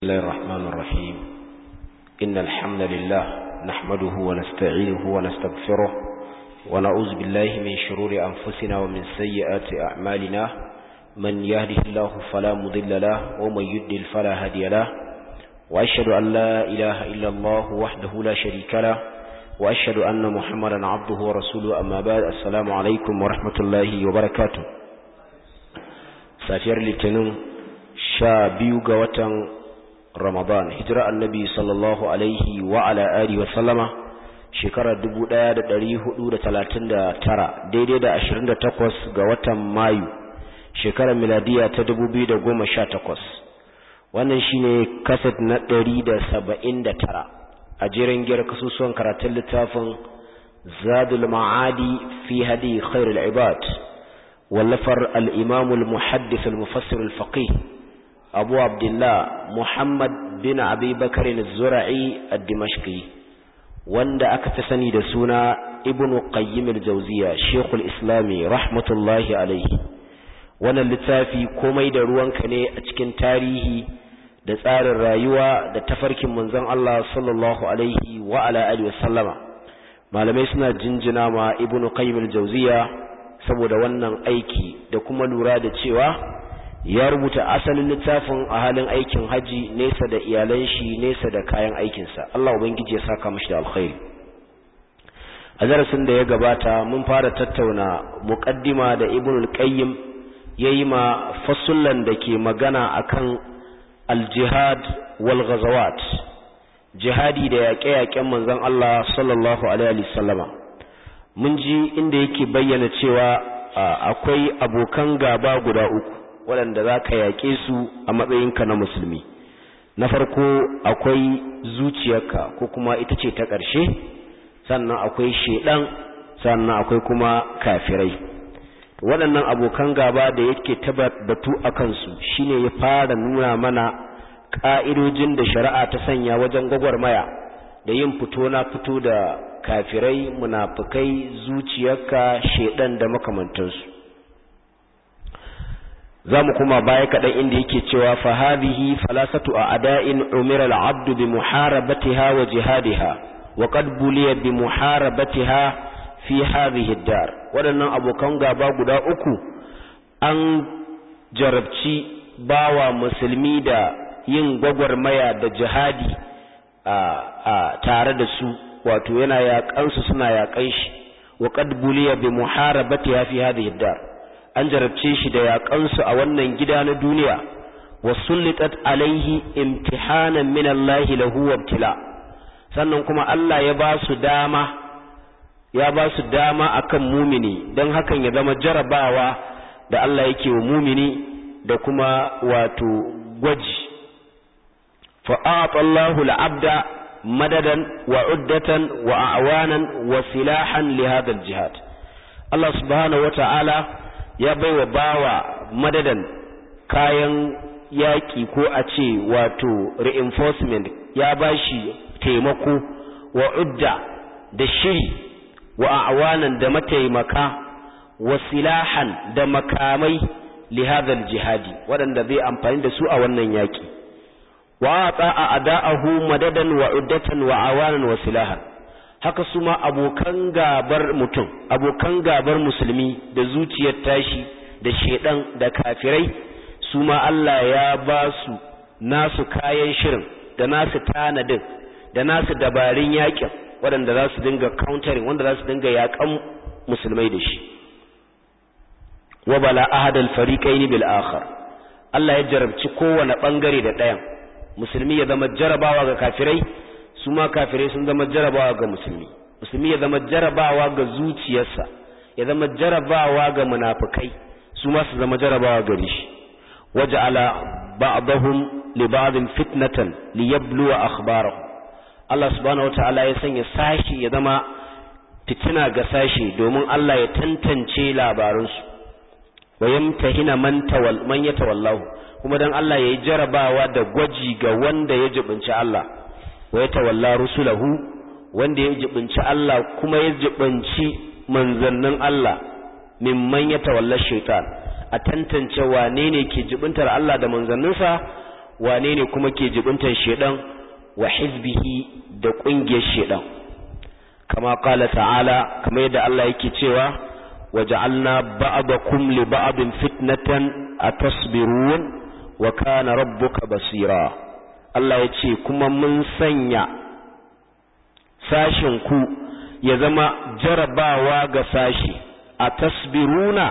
الله الرحمن الرحيم إن الحمد لله نحمده ونستعينه ونستغفره ونعوذ بالله من شرور أنفسنا ومن سيئات أعمالنا من يهده الله فلا مضل له ومن يدل فلا هدي له وأشهد أن لا إله إلا الله وحده لا شريك له وأشهد أن محمدا عبده ورسوله أما بعد السلام عليكم ورحمة الله وبركاته سافر لتنم شابيو قوة Ramadan hijira annabi sallallahu alaihi wa ala alihi wa sallama shekarar 1439 daidai da 28 ga watan Mayu shekarar miladiya ta 2018 wannan shine kaset na 179 a jerin giyar kasusuwan karatun littafin Zadul Ma'adi fi hadi khairul ibad wallafar al-Imam al-Muhaddith al-Mufassir al-Faqih abu abdullah muhammad bin abi bakarin zura'i a dimashki wanda aka fi sani da suna ibn qayyim al-jawziya shekul islami rahmatullahi alaihi wannan littafi komai da ruwanka ne a cikin tarihi da tsarin rayuwa da tafarkin manzon Allah sallallahu alaihi wa ala alihi wasallama malamai suna jinjina ma ibn qayyim al-jawziya saboda wannan aiki da kuma lura da cewa ya rubuta asalin littafin a halin aikin haji nesa da iyalan shi nesa da kayan aikinsa Allah ubangiji ya saka mishi da alkhairi a darasin da ya gabata mun fara tattauna muqaddima da ibn al-qayyim yayi ma fasullan da ke magana akan al-jihad wal ghazawat jihadi da yaƙe-yaƙen manzon Allah sallallahu alaihi wasallama mun ji inda yake bayyana cewa akwai abokan gaba guda uku waɗanda za ka yaƙe su a matsayinka na musulmi na farko akwai zuciyarka ko kuma ita ce ta ƙarshe sannan akwai shaiɗan sannan akwai kuma kafirai waɗannan abokan gaba da yake batu a kansu shine ya fara nuna mana ƙa'idojin da shari'a ta sanya wajen gwagwarmaya da yin fito na fito da kafirai munafukai zuciyarka shaiɗan da makamantansu za mu kuma baya kaɗan inda yake cewa fa hadhihi falasatu a ada'in umira al-abd bi muharabatiha wa jihadiha wa qad buliya bi muharabatiha fi hadhihi ad-dar waɗannan abokan gaba guda uku an jarabci bawa musulmi da yin gwagwarmaya da jihadi a tare da su wato yana yaƙansu suna yaƙan shi wa qad buliya bi muharabatiha fi hadhihi ad-dar an jarabce shi da yaƙansu a wannan gida na duniya wa sullitat alaihi imtihanan min Allah lahu wabtila sannan kuma Allah ya ba su dama ya ba su dama akan mumini don hakan ya zama jarabawa da Allah yake wa mumini da kuma wato gwaji fa a'ata Allahu al-abda madadan wa uddatan wa a'wanan wa silahan li hadha al-jihad Allah subhanahu wa ta'ala ya baiwa bawa madadan kayan yaƙi ko a ce wato reinforcement ya bashi taimako wa udda da shiri wa awanan da mataimaka wa silahan da makamai lihazal jihadi waɗanda zai amfani da su a wannan yaƙi wa a ada'ahu madadan wa uddatan wa awanan wa silahan haka su ma abokan gabar mutum abokan gabar musulmi da zuciyar tashi da shedan da kafirai su ma Allah ya ba su nasu kayan shirin da nasu tanadin da nasu dabarun yakin waɗanda za su dinga countering wanda za su dinga yakan musulmai da shi wa bala ahadal fariqaini bil akhar Allah ya jarabci kowane bangare da ɗayan musulmi ya zama jarabawa ga kafirai su ma kafirai sun zama jarabawa ga musulmi musulmi ya zama jarabawa ga zuciyarsa ya zama jarabawa ga munafikai su ma su zama jarabawa gare shi waja'ala ba'dahum li ba'din fitnatan liyabluwa akhbarahum Allah subhanahu wata'ala ya sanya sashi ya zama fitina ga sashi domin Allah ya tantance labaransu wa yamtahina man tawal man yatawallahu kuma dan Allah yayi jarabawa da gwaji ga wanda ya jibinci Allah wa ya tawalla rusulahu wanda ya jibinci Allah kuma ya jibinci manzannin Allah mimman ya tawalla shaitan a tantance wane ne ke jibintar Allah da manzanninsa wane ne kuma ke jibintan shedan wa hizbihi da kungiyar shedan kama qala ta'ala kama yadda Allah yake cewa waja'alna ba'dakum li ba'din fitnatan atasbirun wa kana rabbuka basira Allah ya ce kuma mun sanya sashin ku ya zama jarabawa ga sashi atasbiruna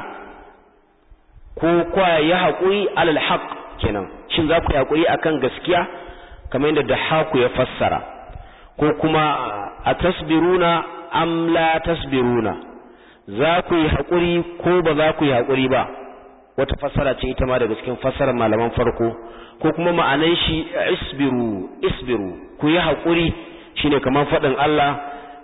ko kwa ya haƙuri alal haq kenan shin za ku yi haƙuri akan gaskiya kamar yadda da haku ya fassara ko kuma a tasbiruna am la tasbiruna za ku yi haƙuri ko ba za ku yi haƙuri ba wata fassara ce ita ma daga cikin fassarar malaman farko ko kuma ma'anan shi isbiru isbiru ku yi haƙuri shine kamar faɗin Allah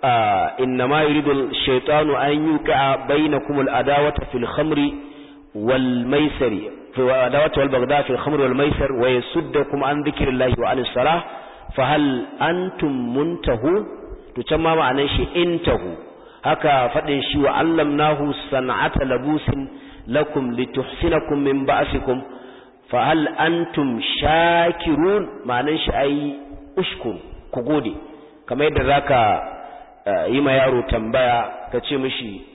innama yuridu shaytanu an yuqa bainakum al-adawata fil khamri wal maisari في العداوة والبغضاء في الخمر والميسر ويسدكم عن ذكر الله وعن الصلاة فهل أنتم منتهون تسمى معنى شيء انتهوا هكا فدن شيء وعلمناه صنعة لبوس لكم لتحسنكم من بأسكم فهل أنتم شاكرون معنى شيء أي أشكر كقودي كما يدرك يما يارو تنبايا كتشمشي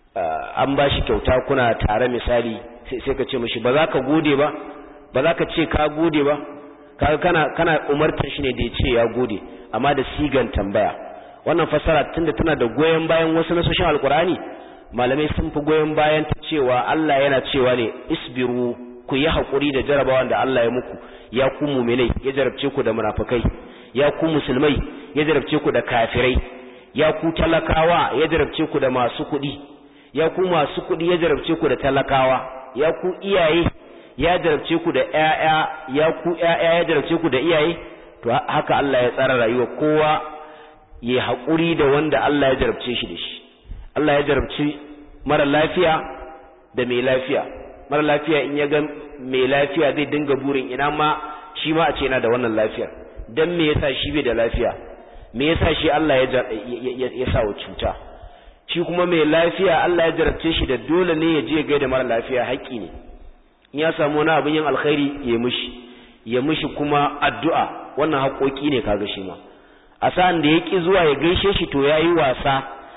an ba shi kyauta kuna tare misali sai ka ce mashi ba za ka gode ba ba za ka ce ka gode ba kaga kana kana umartar shi ne da ya ce ya gode amma da sigan tambaya wannan fasara tunda tana da goyen bayan wasu nasoshin alkurani malamai sun fi goyen bayan ta cewa Allah yana cewa ne isbiru ku yi hakuri da jarabawan da Allah ya muku ya ku mu'minai ya jarabce ku da munafikai ya ku musulmai ya jarabce ku da kafirai ya ku talakawa ya jarabce ku da masu kuɗi ya ku masu kuɗi ya jarabce ku da talakawa ya ku iyaye ya jarabce ku da ƴaƴa ya ku ƴaƴa ya jarabce ku da iyaye to haka Allah ya tsara rayuwa kowa ya haƙuri da wanda Allah ya jarabce shi da shi Allah ya jarabci mara lafiya da mai lafiya mara lafiya in ya ga mai lafiya zai dinga burin ina ma shi ma a ce yana da wannan lafiyar dan me yasa shi bai da lafiya me yasa shi Allah ya ya sa wa cuta shi kuma mai lafiya Allah ya jarabce shi da dole ne ya je gaida mara lafiya haƙƙi ne in ya samu wani abin yin alkhairi ya mushi ya mushi kuma addu'a wannan haƙoƙi ne kaga shi ma a sa'an da ya ƙi zuwa ya gaishe shi to ya yi wasa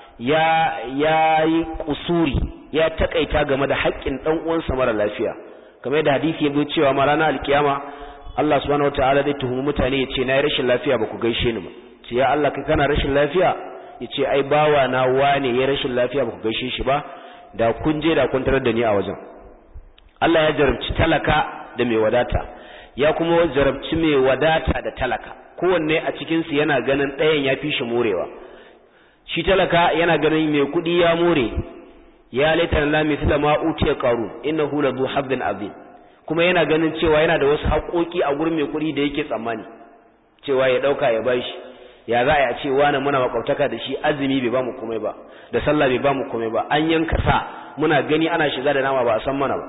ya ya yi kusuri ya taƙaita game da haƙƙin ɗan uwansa mara lafiya kamar yadda hadisi ya bi cewa ma ranar alkiyama Allah subhanahu wataala zai tuhumi mutane ya ce na yi rashin lafiya ba ku gaishe ni ba ce ya Allah kai kana rashin lafiya ya ce ai bawa na wane ya rashin lafiya ba ku gaishe shi ba da kun je da kun tarar da ni a wajen Allah ya jarabci talaka da mai wadata ya kuma jarabci mai wadata da talaka kowanne a cikinsu yana ganin ɗayan ya fi shi morewa shi talaka yana ganin mai kuɗi ya more ya laita na mithla ma utiya qaru innahu la zu habbin azim kuma yana ganin cewa yana da wasu haƙoƙi a gurin mai kuɗi da yake tsammani cewa ya ɗauka ya bashi ya za a ce wani muna makwabtaka da shi azumi bai ba mu komai ba da sallah bai ba mu komai ba an yanka sa muna gani ana shiga da nama ba a san mana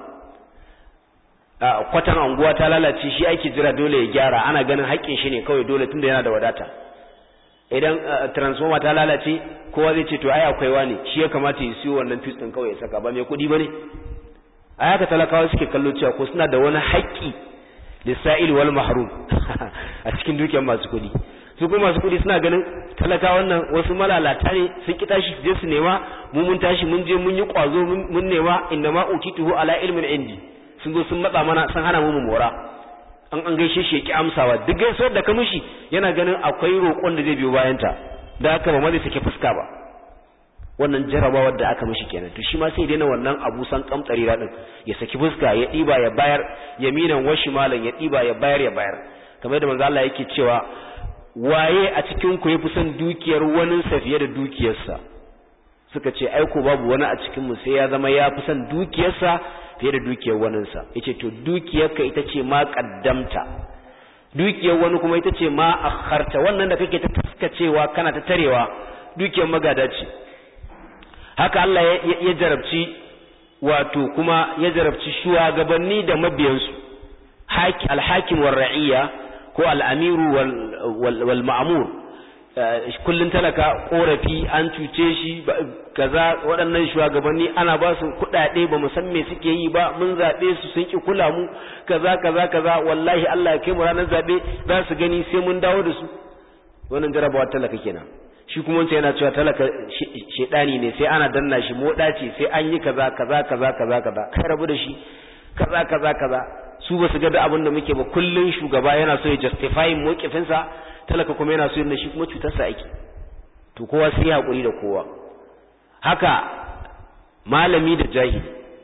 ba kwatan anguwa ta lalace shi ake jira dole ya gyara ana ganin haƙƙin shi ne kawai dole tunda yana da wadata idan transformer ta lalace kowa zai ce to ai akwai wani shi ya kamata ya siyo wannan fuse din kawai ya saka ba mai kuɗi bane a haka talakawa suke kallo cewa ko suna da wani haƙƙi lissa'il wal mahrum a cikin dukiyar masu kuɗi su kuma masu kuɗi suna ganin talaka wannan wasu malalata ne sun ki tashi je su nema mu mun tashi mun je mun yi kwazo mun nema inna ma utituhu ala ilmin indi sun zo sun matsa mana sun hana mu mu mora an an gaishe shi ya ki amsawa duk gaisuwar da ka mishi yana ganin akwai roƙon da zai biyo bayan ta da haka ba ma zai sake fuska ba wannan jarabawar da aka mishi kenan to shi ma sai daina wannan abu san kamtsari din ya saki fuska ya ɗiba ya bayar yaminan washi malam ya ɗiba ya bayar ya bayar kamar da manzo Allah yake cewa waye a cikin ku yafi son dukiyar wani sa fiye da dukiyarsa suka ce ai ko babu wani a cikin mu sai ya zama ya fi son dukiyarsa fiye da dukiyar waninsa yace to dukiyarka ita ce ma kaddamta dukiyar wani kuma ita ce ma akharta wannan da kake ta taskacewa kana ta tarewa dukiyar magada ce haka Allah ya jarabci wato kuma ya jarabci shugabanni da mabiyansu haki alhakim war ra'iyya ko al'amiru wal ma'mur kullun talaka korafi an cuce shi kaza waɗannan shugabanni ana ba su kuɗaɗe ba mu san me suke yi ba mun zaɓe su sun ki kula mu kaza kaza kaza wallahi Allah ya kai mu ranar zaɓe za su gani sai mun dawo da su wannan jarabawa talaka kenan shi kuma wancan yana cewa talaka shedani ne sai ana danna shi moda ce sai an yi kaza kaza kaza kaza kaza kai rabu da shi kaza kaza kaza su ba su ga da abin da muke ba kullun shugaba yana so ya justify mokifinsa talaka kuma yana so yin shi kuma cutarsa ake to kowa sai ya hakuri da kowa haka malami da jahili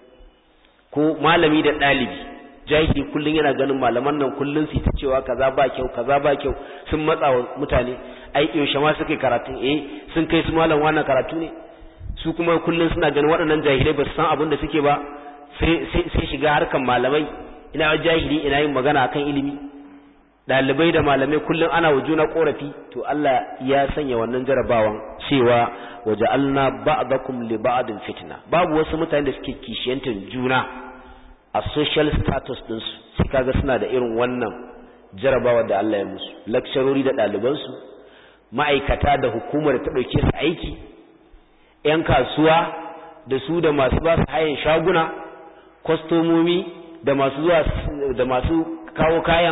ko malami da ɗalibi jahili kullun yana ganin malaman nan kullun su ta cewa kaza ba kyau kaza ba kyau sun matsa wa mutane ai yaushe ma suka karatu eh sun kai su malam wannan karatu ne su kuma kullun suna ganin waɗannan jahilai ba su san abin da suke ba sai sai shiga harkan malamai ina jahili ina yin magana akan ilimi dalibai da malamai kullum ana wa juna korafi to Allah ya sanya wannan jarabawan cewa waja'alna ba'dakum li ba'din fitna babu wasu mutane da suke kishiyantar juna a social status din su sai kaga suna da irin wannan jarabawa da Allah ya musu lecturori da ɗaliban su ma'aikata da hukumar ta dauke su aiki yan kasuwa da su da masu ba su hayan shaguna kwastomomi da masu zuwa da masu kawo kayan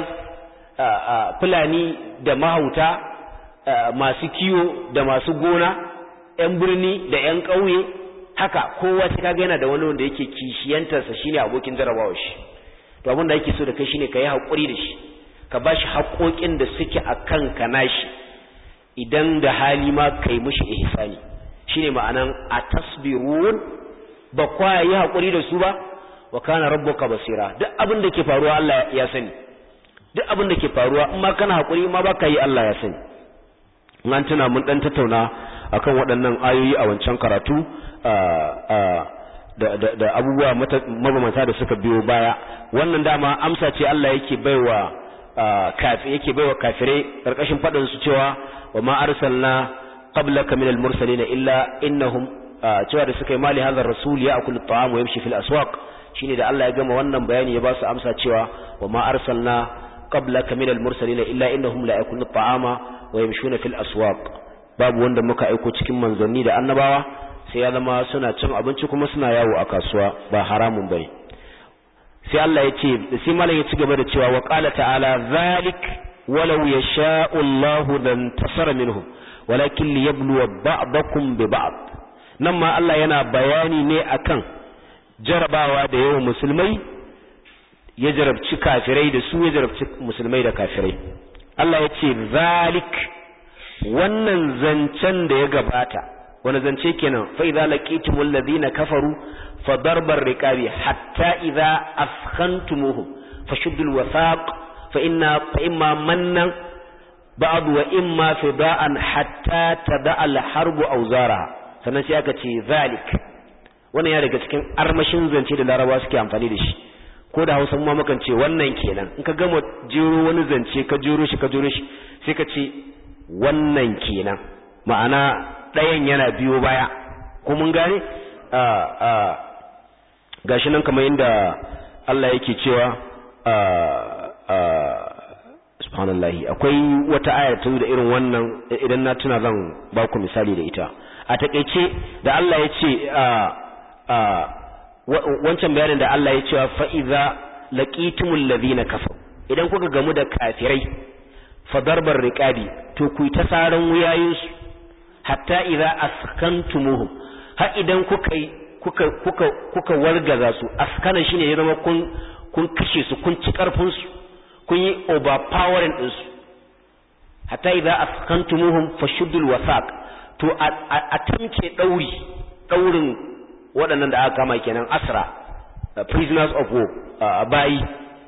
fulani da mahauta masu kiwo da masu gona ‘yan birni da ‘yan ƙauye haka kowa ta kaga yana da wani wanda yake kishiyantarsa shine abokin jarabawa shi to abin da ake so da kai shine ka yi haƙuri da shi ka ba shi haƙoƙin da suke a kan ka nashi idan da hali ma ka yi mushi ihsani shine ma'anan a tasbirun ba kwa yi haƙuri da su ba wa kana rabbuka basira duk abin da ke faruwa Allah ya sani duk abin da ke faruwa in ma kana hakuri ma baka yi Allah ya sani in an tuna mun dan tattauna akan waɗannan ayoyi a wancan karatu da abubuwa mabamanta da suka biyo baya wannan dama amsa ce Allah yake baiwa kafi yake baiwa kafirai karkashin faɗin su cewa wa ma arsalna qablaka min al-mursalin illa innahum cewa da suka yi mali hadha rasul ya akulu at-ta'am wa yamshi fil aswaq shine da Allah ya gama wannan bayani ya ba su amsa cewa wa ma arsalna qablaka min al-mursalin illa innahum la yakunu at-ta'ama wa yamshuna fil aswaq babu wanda muka aiko cikin manzanni da annabawa sai ya zama suna cin abinci kuma suna yawo a kasuwa ba haramun bane sai Allah ya ce sai malam ya ci gaba da cewa wa qala ta'ala zalik walau yasha'u Allahu lan tasara minhum walakin liyabluwa ba'dakum bi ba'd nan ma Allah yana bayani ne akan jarabawa da yawan musulmai ya jarabci kafirai da su ya jarabci musulmai da kafirai Allah ya ce zalik wannan zancen da ya gabata wani zance kenan fa idza laqitumul ladina kafaru fa darbar riqabi hatta idza afkhantumuhum fashuddul wasaq fa inna fa imma mannan ba'd wa imma fida'an hatta tada al harbu awzaraha sannan sai aka ce zalik wannan ya daga cikin armashin zance da larabawa suke amfani da shi ko da hausa ma mukan ce wannan kenan in ka gama jero wani zance ka jero shi ka jero shi sai ka ce wannan kenan ma'ana ɗayan yana biyo baya ko mun gane a a gashi nan kamar yadda Allah yake cewa a a subhanallahi akwai wata ayar ta da irin wannan idan na tuna zan ba ku misali da ita a takeice da Allah ya ce a wancan bayanin da Allah ya cewa fa'iza laqitumul ladhina kafaru idan kuka gamu da kafirai fa darbar riqabi to ku ta saran wuyayinsu hatta idza askantumuhum har idan kuka kuka kuka kuka wargaza su askana shine ya zama kun kun kashe su kun ci karfin su kun yi overpowering din su hatta idza askantumuhum fashuddul wasaq to a tamke dauri daurin waɗannan da aka kama kenan asra prisoners of war a bayi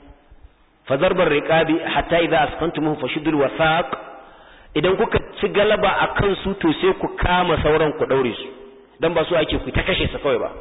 fazarbar riqabi hatta idza asqantumuhum fashuddul wasaq idan kuka ci galaba akan su to sai ku kama sauran ku daure su dan ba su ake ku ta kashe su kawai ba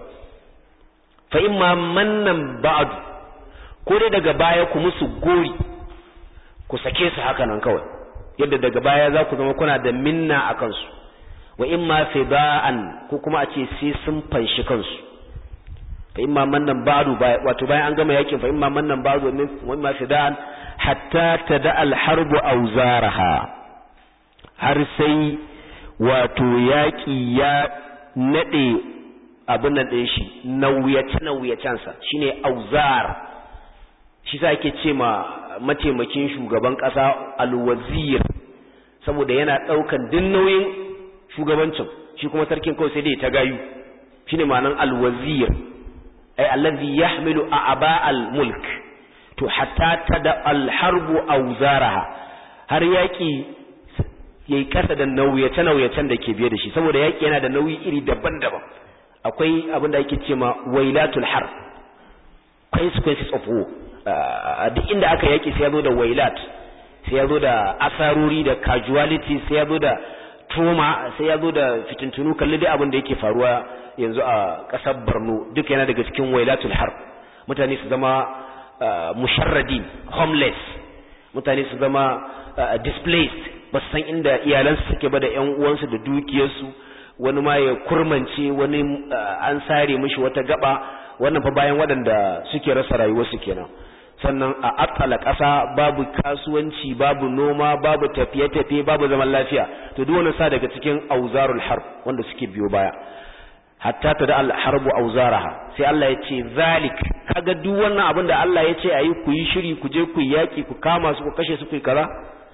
fa imma mannan ba'd ko dai daga baya ku musu gori ku sake su haka nan kawai yadda daga baya za ku zama kuna da minna akan su wa imma fida'an ko kuma a ce sai sun fanshi kansu fa imma mannan ba'du wato bayan an gama yakin fa imma mannan ba'du wa imma fida'an hatta tada al harbu awzaraha har sai wato yaƙi ya naɗe abin nan ɗin shi nauyace-nauyacensa shi ne auzar shi sa ake ce ma mataimakin shugaban ƙasa alwazir saboda yana ɗaukan din nauyin shugabancin shi kuma sarkin kawai sai dai ta gayu shi ne ma'anan alwazir ai allazi yahmilu a'aba al-mulk to hatta tada al-harbu auzaraha har yaƙi yayi kasa da nauyace-nauyacen da ke biye da shi saboda yaƙi yana da nauyi iri daban-daban akwai abin da ake ce ma wailatul har consequences of war duk inda aka yaki sai ya zo da wailat sai ya zo da asarori da casualty sai ya zo da trauma sai ya zo da fitintunu kalli dai abin da yake faruwa yanzu a ƙasar Borno duk yana daga cikin wailatul har mutane su zama musharradin homeless mutane su zama displaced ba san inda iyalansu suke ba da ƴan uwansu da dukiyarsu wani ma ya kurmance wani an sare mishi wata gaba wannan fa bayan waɗanda suke rasa rayuwarsu kenan sannan a akala ƙasa babu kasuwanci babu noma babu tafiye-tafiye babu zaman lafiya to duk wani sa daga cikin auzarul harb wanda suke biyo baya hatta ta da al-harbu auzaraha sai Allah ya ce zalik kaga duk wannan abin da Allah ya ce ayi ku yi shiri ku je ku yaki ku kama su ku kashe su ku yi kaza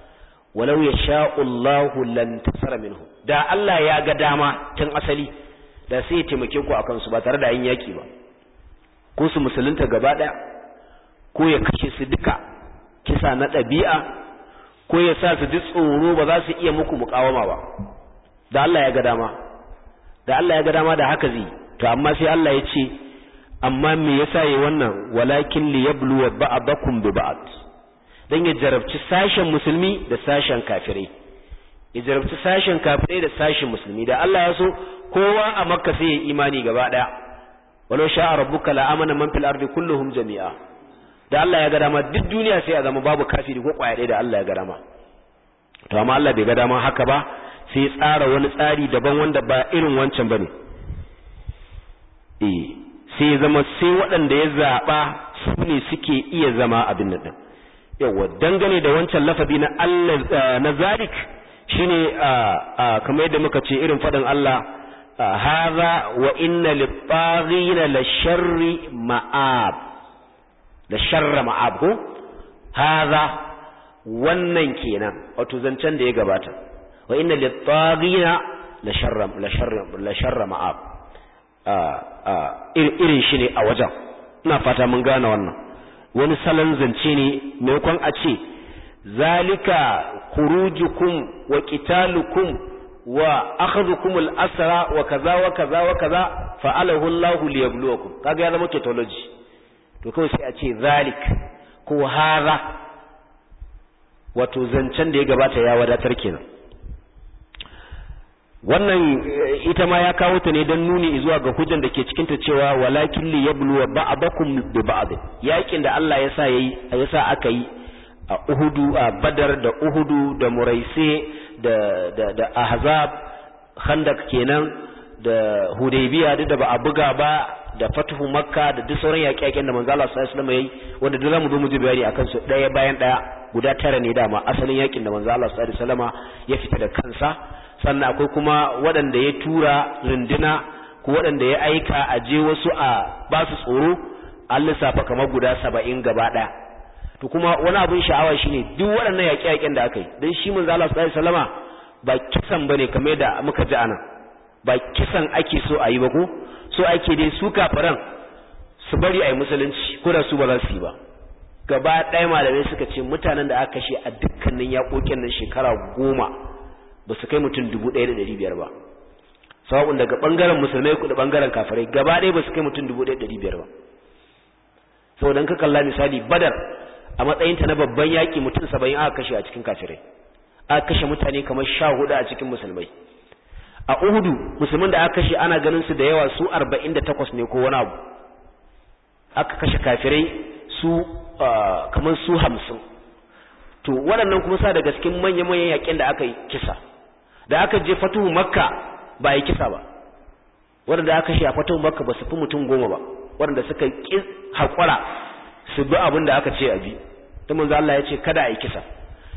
walau yasha'u Allahu lan tasara minhu da Allah ya ga dama tun asali da sai ya taimake ku akan su ba tare da yin yaki ba ko su musulunta gaba daya ko ya kashe su duka kisa na ɗabi'a ko ya sa su ji tsoro ba za su iya muku mukawama ba da Allah ya ga dama da Allah ya ga dama da haka zai to amma sai Allah ya ce amma me yasa yi wannan walakin li yabluwa ba'dakum bi ba'd dan ya jarabci sashen musulmi da sashen kafirai ya jarabci sashen kafirai da sashen musulmi da Allah ya so kowa a makka sai ya imani gaba daya walau sha'a rabbuka la amana man fil ardi kulluhum jami'a da Allah ya ga dama duk duniya sai a zama babu kafiri ko kwaya ɗaya da Allah ya ga dama to amma Allah bai ga dama haka ba sai ya tsara wani tsari daban wanda ba irin wancan bane eh sai ya zama sai waɗanda ya zaba su ne suke iya zama abin nan yawa dangane da wancan lafazi na Allah na zalik shine kamar yadda muka ce irin faɗin Allah hadha wa inna lit-taghina la sharri ma'ab da sharra ma'ab ko hadha wannan kenan wato zancen da ya gabata wa inna lit-taghina la sharra la sharra la sharra ma'ab irin shi ne a wajen ina fata mun gane wannan wani salon zance ne maimakon a ce zalika khurujukum wa qitalukum wa akhadhukum al-asra wa kaza wa kaza wa kaza fa'alahu Allahu liyabluwakum kaga ya zama tautology to kawai sai a ce zalik ko hara wato zancen da ya gabata ya wadatar kenan wannan ita ma ya kawo ta ne don nuni zuwa ga hujjan da ke cikin ta cewa walakin li yabluwa ba'dakum bi ba'd yakin da Allah ya sa yayi ya sa aka yi a Uhudu a Badar da Uhudu da Muraise da da da Ahzab Khandak kenan da Hudaybiya duk da ba a buga ba da Fathu Makka da duk sauran yaƙe-yaƙen da manzo Allah sallallahu alaihi wasallam yayi wanda duk zamu zo mu ji bayani akan su ɗaya bayan ɗaya guda tara ne dama asalin yakin da manzo Allah sallallahu alaihi wasallama ya fita da kansa sannan akwai kuma waɗanda ya tura runduna ko waɗanda ya aika a je wasu a ba su tsoro an lissafa kamar guda saba'in gaba ɗaya to kuma wani abin sha'awa shine duk waɗannan yaƙe-yaƙen da aka yi don shi manzo Allah sallallahu alaihi wasallama ba kisan bane kamar yadda muka ji anan ba kisan ake so a yi ba ko so ake dai su kafiran su bari a yi musulunci ko da su ba za su yi ba gaba ɗaya malamai suka ce mutanen da aka kashe a dukkanin yaƙoƙin nan shekara goma ba su kai mutum dubu ɗaya da ɗari biyar ba sawa'un daga ɓangaren musulmai da ɓangaren kafirai gaba ɗaya ba su kai mutum dubu ɗaya da ɗari biyar ba saboda in ka kalla misali badar a matsayinta na babban yaƙi mutum saba'in aka kashe a cikin kafirai aka kashe mutane kamar sha hudu a cikin musulmai a uhudu musulmin da aka kashe ana ganin su da yawa su arba'in da takwas ne ko wani abu aka kashe kafirai su kamar su hamsin to waɗannan kuma sa daga cikin manya-manyan yaƙin da aka yi kisa da aka je fatuhu makka ba yi kisa ba waɗanda aka shi a fatuhu makka ba su fi mutum goma ba waɗanda suka ƙi haƙura su bi abin da aka ce a bi ta manzo Allah ya ce kada a yi kisa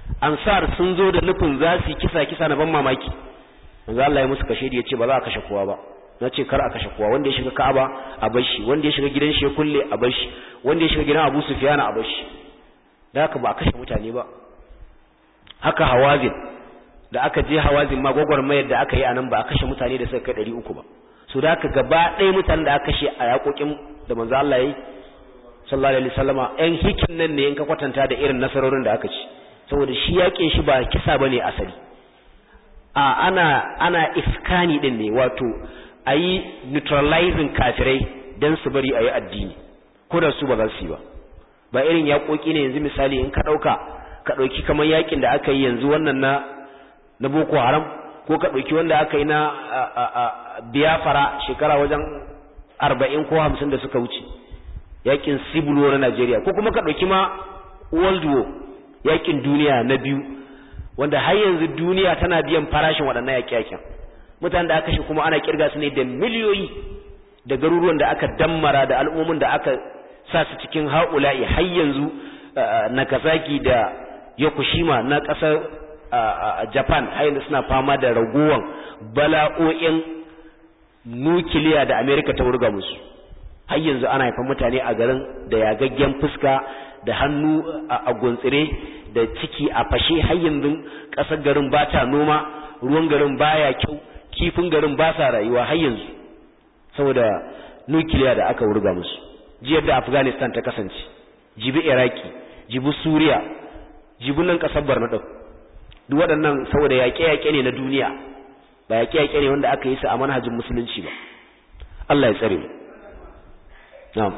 ansar sun zo da nufin za su kisa kisa na ban mamaki manzo Allah ya musu kashe da yace ba za a kashe kowa ba na ce kar a kashe kowa wanda ya shiga Ka'aba a bar shi wanda ya shiga gidan shi ya kulle a bar shi wanda ya shiga gidan Abu Sufyan a bar shi da haka ba a kashe mutane ba haka Hawazin da aka je Hawazin ma gwagwarmayar da aka yi anan ba a kashe mutane da suka kai 300 ba so da haka gaba ɗaya mutanen da aka kashe a yakokin da manzo Allah yi sallallahu alaihi wasallama ɗan hikin nan ne in ka kwatanta da irin nasarorin da aka ci saboda shi yaƙin shi ba kisa bane asali a ana ana iskani din ne wato ayi neutralizing kafirai dan su bari ayi addini ko da su ba za su yi ba ba irin yaƙoƙi ne yanzu misali in ka ɗauka ka ɗauki kamar yaƙin da aka yi yanzu wannan na na Boko Haram ko ka ɗauki wanda aka yi na Biafra shekara wajen arba'in ko hamsin da suka wuce yaƙin Civil War na Najeriya ko kuma ka ɗauki ma World War yaƙin duniya na biyu wanda har yanzu duniya tana biyan farashin waɗannan yaƙe-yaƙen mutanen da aka shi kuma ana kirga su ne da miliyoyi da garuruwan da aka dammara da al'ummin da aka sa su cikin haula'i har yanzu Nagasaki da Yokoshima na ƙasar Japan har yanzu suna fama da raguwan bala'o'in nukiliya da Amerika ta wurga musu har yanzu ana haifan mutane a garin da yagaggen fuska da hannu a guntsire da ciki a fashe har yanzu ƙasar garin ba ta noma ruwan garin baya kyau kifin garin ba sa rayuwa har yanzu saboda nukiliya da aka wurga musu jiyar da afghanistan ta kasance jibi iraki jibi suriya jibi nan ƙasar barna ɗin duk waɗannan saboda yaƙe-yaƙe ne na duniya ba yaƙe-yaƙe ne wanda aka yi su a manhajin musulunci ba Allah ya tsare mu na'am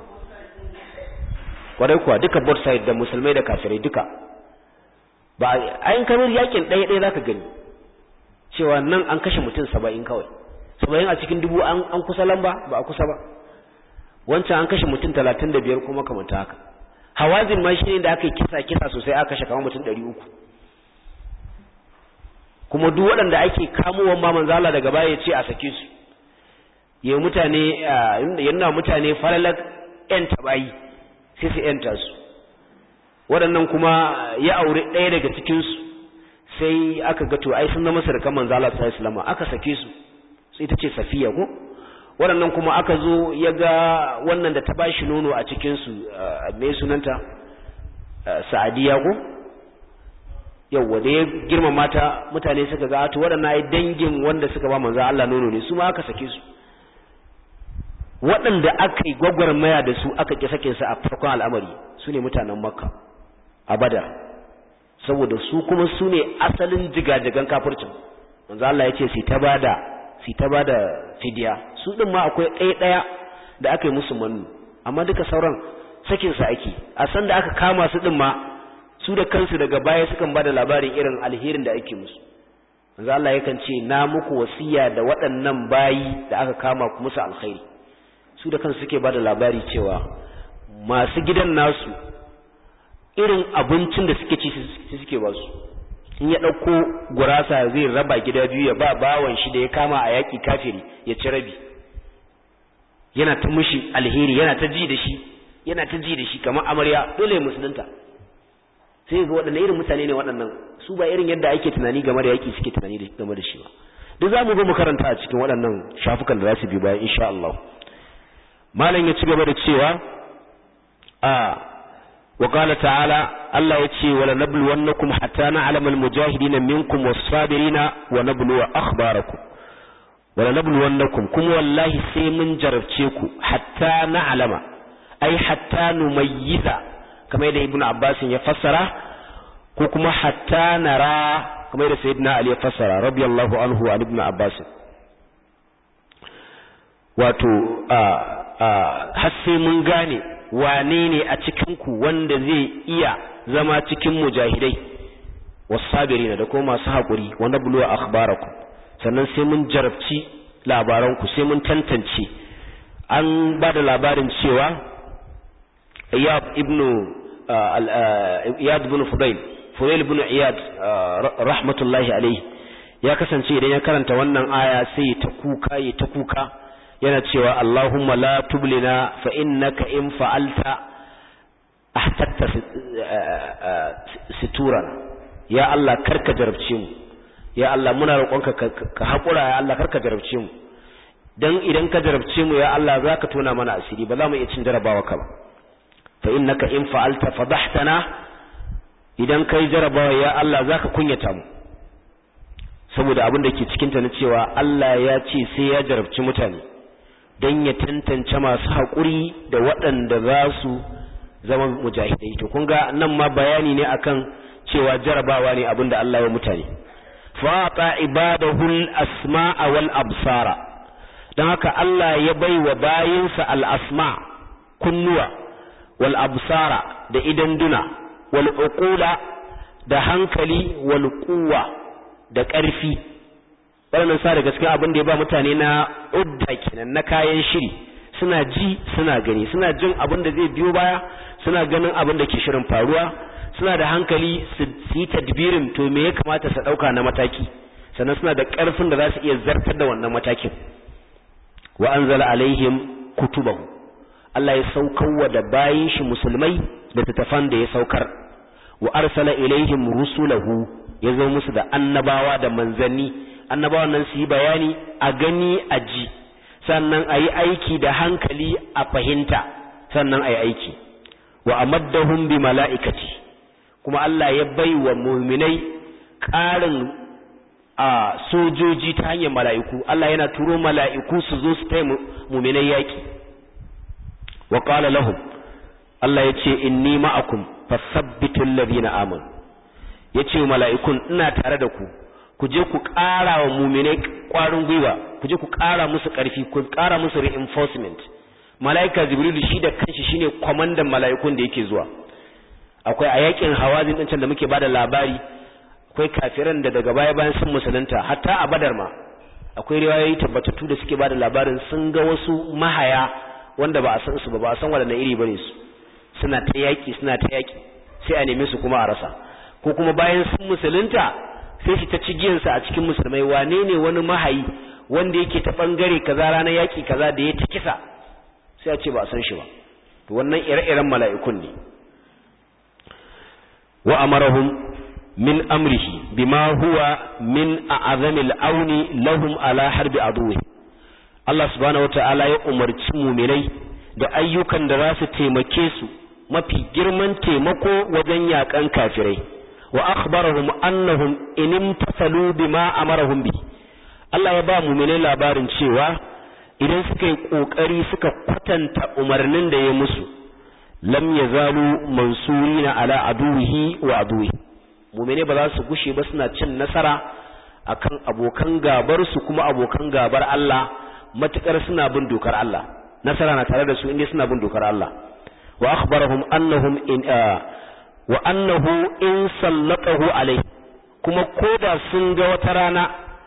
kwarai kuwa duka both side da musulmai da kafirai duka ba ayin kamar yakin ɗaya ɗaya zaka gani cewa nan an kashe mutum saba'in kawai saba'in a cikin dubu an kusa lamba ba a kusa ba wancan an kashe mutum talatin da biyar kuma kamar haka hawazin ma shi ne da aka yi kisa kisa sosai aka kashe kamar mutum ɗari uku kuma duk waɗanda ake kamowan ma manzala daga baya ya ce a sake su ya mutane yana mutane falalar yan tabayi sai su yanta su waɗannan kuma ya aure ɗaya daga cikinsu sai aka ga to ai sun zama sarkan manzo Allah sallallahu alaihi aka sake su sai ita ce safiya ko waɗannan kuma aka zo ya ga wannan da ta bashi nono a cikin su me sunanta sa'adiya ko yawwa da ya girma mata mutane suka ga to waɗannan ai dangin wanda suka ba manzo Allah nono ne su ma aka sake su waɗanda aka yi gwagwarmaya da su aka ƙi sake su a farkon al'amari su ne mutanen makka a badar saboda su kuma su ne asalin jigajigan kafircin manzo Allah ya ce su ta bada su ta bada fidiya su din ma akwai ɗaya ɗaya da aka yi musu mannu amma duka sauran sakin su ake a san da aka kama su din ma su da kansu daga baya sukan bada labarin irin alherin da ake musu manzo Allah yakan ce na muku wasiya da waɗannan bayi da aka kama ku musu alkhairi su da kansu suke bada labari cewa masu gidan nasu irin abincin da suke ci su suke ba su in ya ɗauko gurasa zai raba gida biyu ya ba bawan shi da ya kama a yaƙi kafiri ya ci rabi yana ta mushi alheri yana ta ji da shi yana ta ji da shi kamar amarya dole ya musulunta sai ga waɗannan irin mutane ne waɗannan su ba irin yadda ake tunani game da yaƙi suke tunani game da shi ba duk za mu ga mu karanta a cikin waɗannan shafukan da za su bi bayan insha Allah malam ya ci gaba da cewa a وقال تعالى الله يتي ولنبلونكم حتى نعلم المجاهدين منكم والصابرين ونبلو أخباركم ولنبلونكم كم والله سيمن جربتيكم حتى نعلم أي حتى نميز كما يدى ابن عباس يفسر كما حتى نرى كما يدى سيدنا علي يفسر رضي الله عنه عن ابن عباس wato har sai mun gane wane ne a cikinku wanda zai iya zama cikin mujahidai wasabirina da kuma masu haƙuri wanda buluwa akhbarakum sannan sai mun jarabci labaranku sai mun tantance an ba da labarin cewa iyad ibnu iyad ibn fudail fudail ibn iyad rahmatullahi alaihi ya kasance idan ya karanta wannan aya sai ta kuka ya ta kuka yana cewa Allahumma la tublina fa innaka in fa'alta ahtatta situran ya Allah karka jarabce mu ya Allah muna roƙonka ka haƙura ya Allah karka jarabce mu dan idan ka jarabce mu ya Allah zaka tona mana asiri ba za mu iya cin jarabawa ka ba fa innaka in fa'alta fadahtana idan kai jarabawa ya Allah zaka kunyata mu saboda abin da ke cikin ta na cewa Allah ya ce sai ya jarabci mutane dan ya tantance masu haƙuri da waɗanda za su zama mujahidai to kun ga nan ma bayani ne akan cewa jarabawa ne abin da Allah ya mutane fata ibadahul asma'a wal absara don haka Allah ya bai wa bayinsa al asma kunnuwa wal absara da idan duna wal uqula da hankali wal quwwa da ƙarfi wannan sa daga cikin abin da ya ba mutane na udda kenan na kayan shiri suna ji suna gani suna jin abin da zai biyo baya suna ganin abin da ke shirin faruwa suna da hankali su yi tadbirin to me ya kamata su dauka na mataki sannan suna da karfin da za su iya zartar da wannan matakin wa anzala alaihim kutubahu Allah ya saukar da bayin shi musulmai da tattafan da ya saukar wa arsala ilaihim rusulahu ya zo musu da annabawa da manzanni annabawan nan su yi bayani a gani a ji sannan a yi aiki da hankali a fahimta sannan a yi aiki wa amaddahum bi mala'ikati kuma Allah ya bai wa muminai ƙarin a sojoji ta hanyar mala'iku Allah yana turo mala'iku su zo su taya muminai yaƙi wa ƙala lahum Allah ya ce inni ma'akum fasabbitul ladina amanu ya ce mala'ikun ina tare da ku ku je ku ƙara wa muminai ƙwarin gwiwa ku je ku ƙara musu ƙarfi ku ƙara musu reinforcement mala'ika jibrilu shi da kanshi shine kwamandan mala'ikun da yake zuwa akwai a yakin hawazin din can da muke bada labari akwai kafiran da daga baya bayan sun musulunta hatta a badar ma akwai riwayoyi tabbatattu da suke bada labarin sun ga wasu mahaya wanda ba a san su ba ba a san wadannan iri bane su suna ta yaki suna ta yaki sai a neme su kuma a rasa ko kuma bayan sun musulunta sai shi ta cigiyansa a cikin musulmai wane ne wani mahayi wanda yake ta bangare kaza ranar yaki kaza da ya ta kisa sai a ce ba a san shi ba to wannan ire-iren mala'ikun ne wa amarahum min amrihi bima huwa min a'zamil auni lahum ala harbi aduwi Allah subhanahu wata'ala ya umarci muminai da ayyukan da za su taimake su mafi girman taimako wajen yakan kafirai wa akhbarahum annahum in imtasalu bima amarahum bi Allah ya ba muminai labarin cewa idan suka yi kokari suka kwatanta umarnin da ya musu lam yazalu mansurina ala aduwihi wa aduwi mu'mine ba za su gushe ba suna cin nasara akan abokan gabar su kuma abokan gabar Allah matukar suna bin dokar Allah nasara na tare da su inda suna bin dokar Allah wa akhbarahum annahum in wa annahu in sallatahu alai kuma koda sun ga wata rana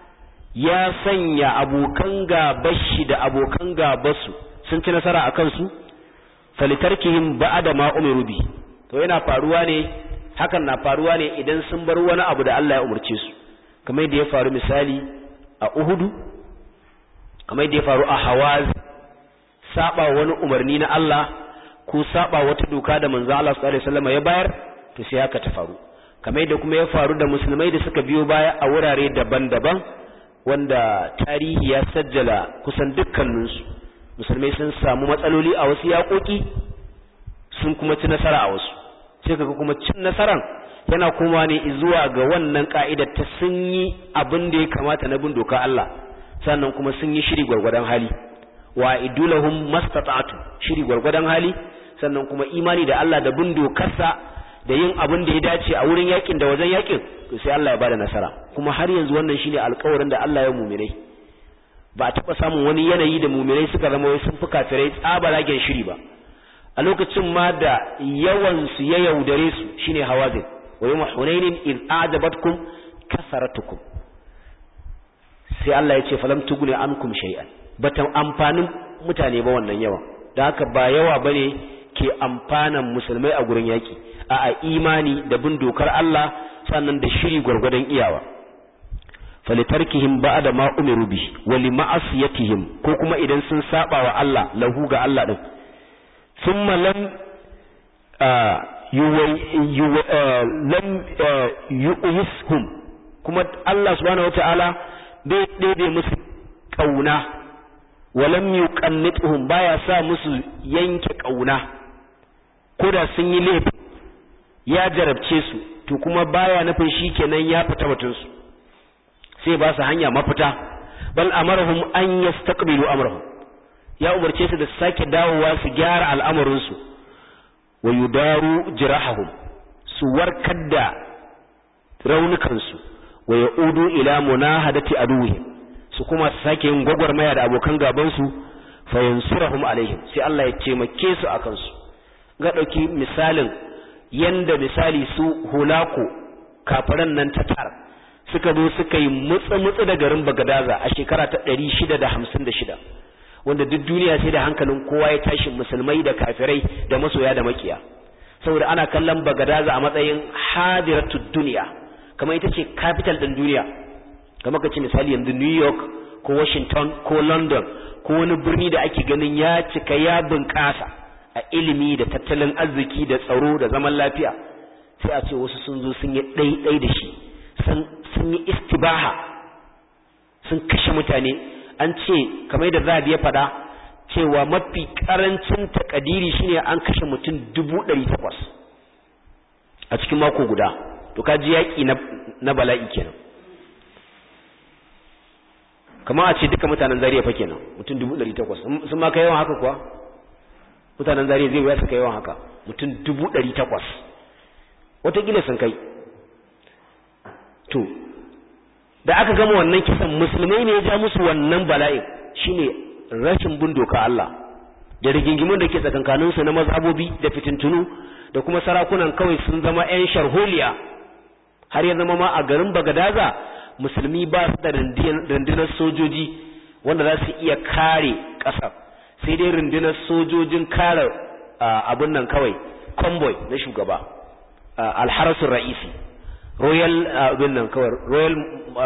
ya sanya abokan gabar shi da abokan gabar su sun ci nasara akan su falitarkihim ba'da ma umiru bi to yana faruwa ne hakan na faruwa ne idan sun bar wani abu da Allah ya umarce su kamar da ya faru misali a Uhudu kamar da ya faru a Hawaz saba wani umarni na Allah ko saba wata doka da manzo Allah sallallahu alaihi wasallam ya bayar to sai haka ta faru kamar da kuma ya faru da musulmai da suka biyo baya a wurare daban-daban wanda tarihi ya sajjala kusan dukkaninsu musulmai sun samu matsaloli a wasu yaƙoƙi sun kuma ci nasara a wasu sai kaga kuma cin nasaran yana kuma ne zuwa ga wannan ka'idar ta sun yi abin da ya kamata na bin doka Allah sannan kuma sun yi shiri gwargwadon hali wa idulahum mastata'tu shiri gwargwadon hali sannan kuma imani da Allah da bin dokarsa da yin abin da ya dace a wurin yakin da wajen yakin to sai Allah ya bada nasara kuma har yanzu wannan shine alƙawarin da Allah ya mumirai ba a taɓa samun wani yanayi da mumirai suka zama wai sun fi kafirai tsabaragen shiri ba a lokacin ma da yawan su ya yaudare su shine hawazin wa yawma hunainin id ajabatkum kasaratukum sai Allah ya ce falam tuguni ankum shay'an bata amfanin mutane ba wannan yawa da haka ba yawa bane ke amfanan musulmai a gurin yaki a a imani da bin dokar Allah sannan da shiri gwargwadon iyawa falitarkihim ba'da ma umiru bi wa lima'asiyatihim ko kuma idan sun saba wa Allah lahu ga Allah din thumma lam lam yu'ishum kuma Allah subhanahu wata'ala bai ɗebe musu ƙauna walam yuqannituhum baya sa musu yanke ƙauna ko da sun yi laifi ya jarabce su to kuma baya nufin shikenan ya fita batun su sai ba su hanya mafita bal amarahum an yastaqbilu amrahum ya umarce su da su sake dawowa su gyara al'amarin su wa yudaru jirahahum su warkar da raunukan su wa yaudu ila munahadati aduwwihim su kuma su sake yin gwagwarmaya da abokan gaban su fa yansurahum alaihim sai Allah ya taimake su akan su ga dauki misalin yanda misali su hulako kafiran nan tatar suka zo suka yi mutsa-mutsa da garin Bagadaza a shekara ta 656 wanda duk duniya sai da hankalin kowa ya tashi musulmai da kafirai da masoya da makiya saboda ana kallon Bagadaza a matsayin hadiratud duniya kamar ita ce capital din duniya kamar ka ce misali yanzu New York ko Washington ko London ko wani birni da ake ganin ya cika ya bunƙasa a ilimi da tattalin arziki da tsaro da zaman lafiya sai a ce wasu sun zo sun yi ɗaiɗai da shi sun yi istibaha sun kashe mutane an ce kamar da zabi ya faɗa cewa mafi ƙarancin takadiri shine an kashe mutum dubu ɗari takwas a cikin mako guda to ka ji yaƙi na bala'i kenan kama a ce duka mutanen zariya fa kenan mutum dubu ɗari takwas sun ma kai yawan haka kuwa mutanen zariya zai wuya su kai yawan haka mutum dubu ɗari takwas watakila sun kai to da aka gama wannan kisan musulmai ne ya ja musu wannan bala'in shine rashin bin doka Allah da rigingimun da ke tsakankaninsu na mazhabobi da fitintunu da kuma sarakunan kawai sun zama 'yan sharholiya har ya zama ma a garin bagadaza musulmi ba su da rundunar sojoji wanda za su iya kare ƙasar sai dai rundunar sojojin kare abin nan kawai convoy na shugaba alharasun ra'isi royal abin nan kawai royal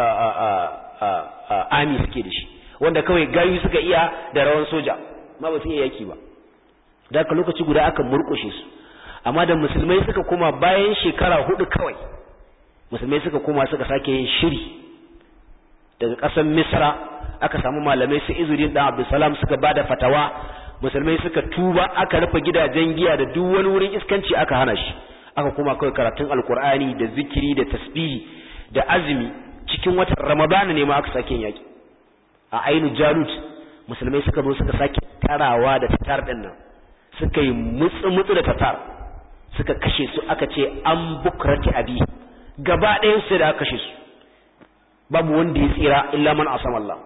army suke da shi wanda kawai gayu suka iya da rawan soja ma ba su iya yaki ba da aka lokaci guda aka murkushe su amma da musulmai suka koma bayan shekara hudu kawai musulmai suka koma suka sake yin shiri daga ƙasar misra aka samu malamai su izurin dan abdulsalam suka bada fatawa musulmai suka tuba aka rufe gidajen giya da duk wani wurin iskanci aka hana shi aka koma kawai karatun alkur'ani da zikiri da tasbihi da azumi cikin watan ramadana ne ma aka sake yin yaki a ainu jalut musulmai suka zo suka sake tarawa da tatar din nan suka yi mutsu mutsu da tatar suka kashe su aka ce an bukrati abi gaba ɗayan su da aka kashe su babu wanda ya tsira illa man asam Allah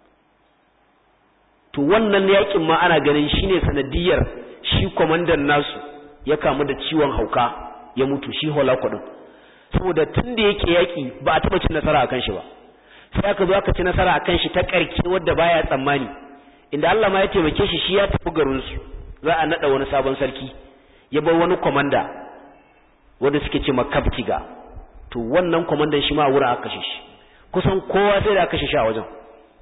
to wannan yakin ma ana ganin shine sanadiyar shi kwamandan nasu ya kamu da ciwon hauka ya mutu shi holako din saboda tun da yake yaki ba a taba cin nasara akan shi ba sai aka zo aka ci nasara akan shi ta karke wadda baya tsammani inda Allah ma ya taimake shi shi ya tafi garin su za a nada wani sabon sarki ya bar wani komanda wanda suke ce makabtiga to wannan komandan shi ma wurin aka kashe shi kusan kowa sai da aka kashe shi a wajen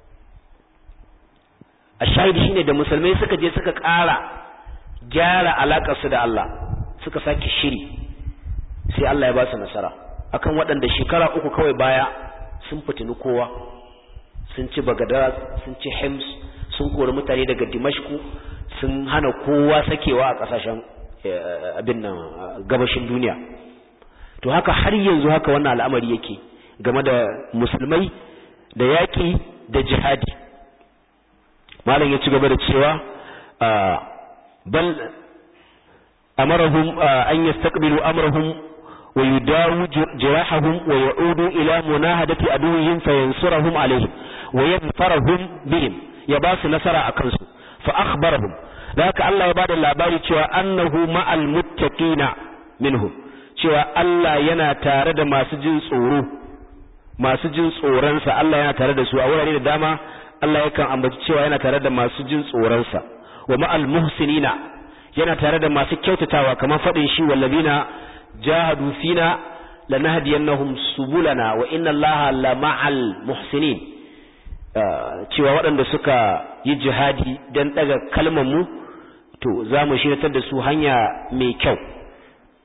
a shahidi shine da musulmai suka je suka ƙara gyara alakar su da Allah suka sake shiri sai Allah ya ba su nasara akan waɗanda shekara uku kawai baya sun fitini kowa sun ci bagada sun ci hems sun kori mutane daga dimashku sun hana kowa sakewa a ƙasashen abin nan gabashin duniya to haka har yanzu haka wannan al'amari yake game da musulmai da yaƙi da jihadi malam ya ci gaba da cewa bal amarahum an yastaqbilu amrahum wa yudawu jirahahum wa ya'udu ila munahadati aduwwihim fayansurahum alaihim wa yadfarahum bihim ya ba su nasara akan su fa akhbarahum da haka Allah ya bada labari cewa annahu ma'al muttaqina minhum cewa Allah yana tare da masu jin tsoro masu jin tsoronsa Allah yana tare da su a wurare da dama Allah yakan ambaci cewa yana tare da masu jin tsoronsa wa ma'al muhsinina yana tare da masu kyautatawa kamar faɗin shi wallazina jahadu fina lanahdiyannahum subulana wa inna Allaha la ma'al muhsinin cewa waɗanda suka yi jihadi dan daga kalmar mu to za mu shiratar da su hanya mai kyau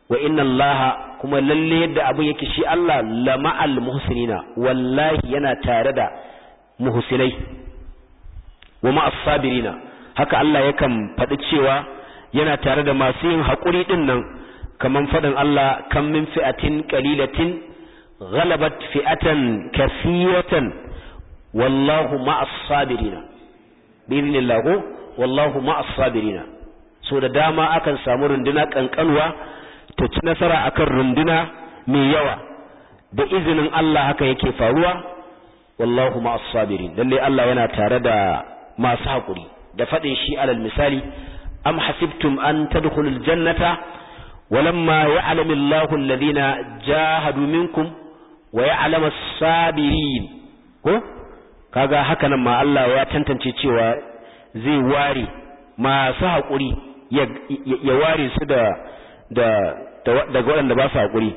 wa inna allaha kuma lalle yadda abin yake shi Allah lama'al muhsinina wallahi yana tare da muhsinai wa ma'as sabirina haka Allah yakan faɗi cewa yana tare da masu yin haƙuri ɗin nan kaman faɗin Allah kan min fi'atin qalilatin ghalabat fi'atan kathiratan wallahu ma'as sabirina bi idhnillah wallahu ma'as sabirina so da dama akan samu runduna kankanwa ta ci nasara akan runduna mai yawa da izinin Allah haka yake faruwa wallahu ma'as sabirin lalle Allah yana tare da masu hakuri da fadin shi alal misali am hasibtum an tadkhulul jannata walamma ya'lamu Allahu alladhina jahadu minkum wa ya'lamu as-sabirin ko kaga haka nan ma Allah ya tantance cewa zai ware masu hakuri ya ware su da da daga waɗanda ba su haƙuri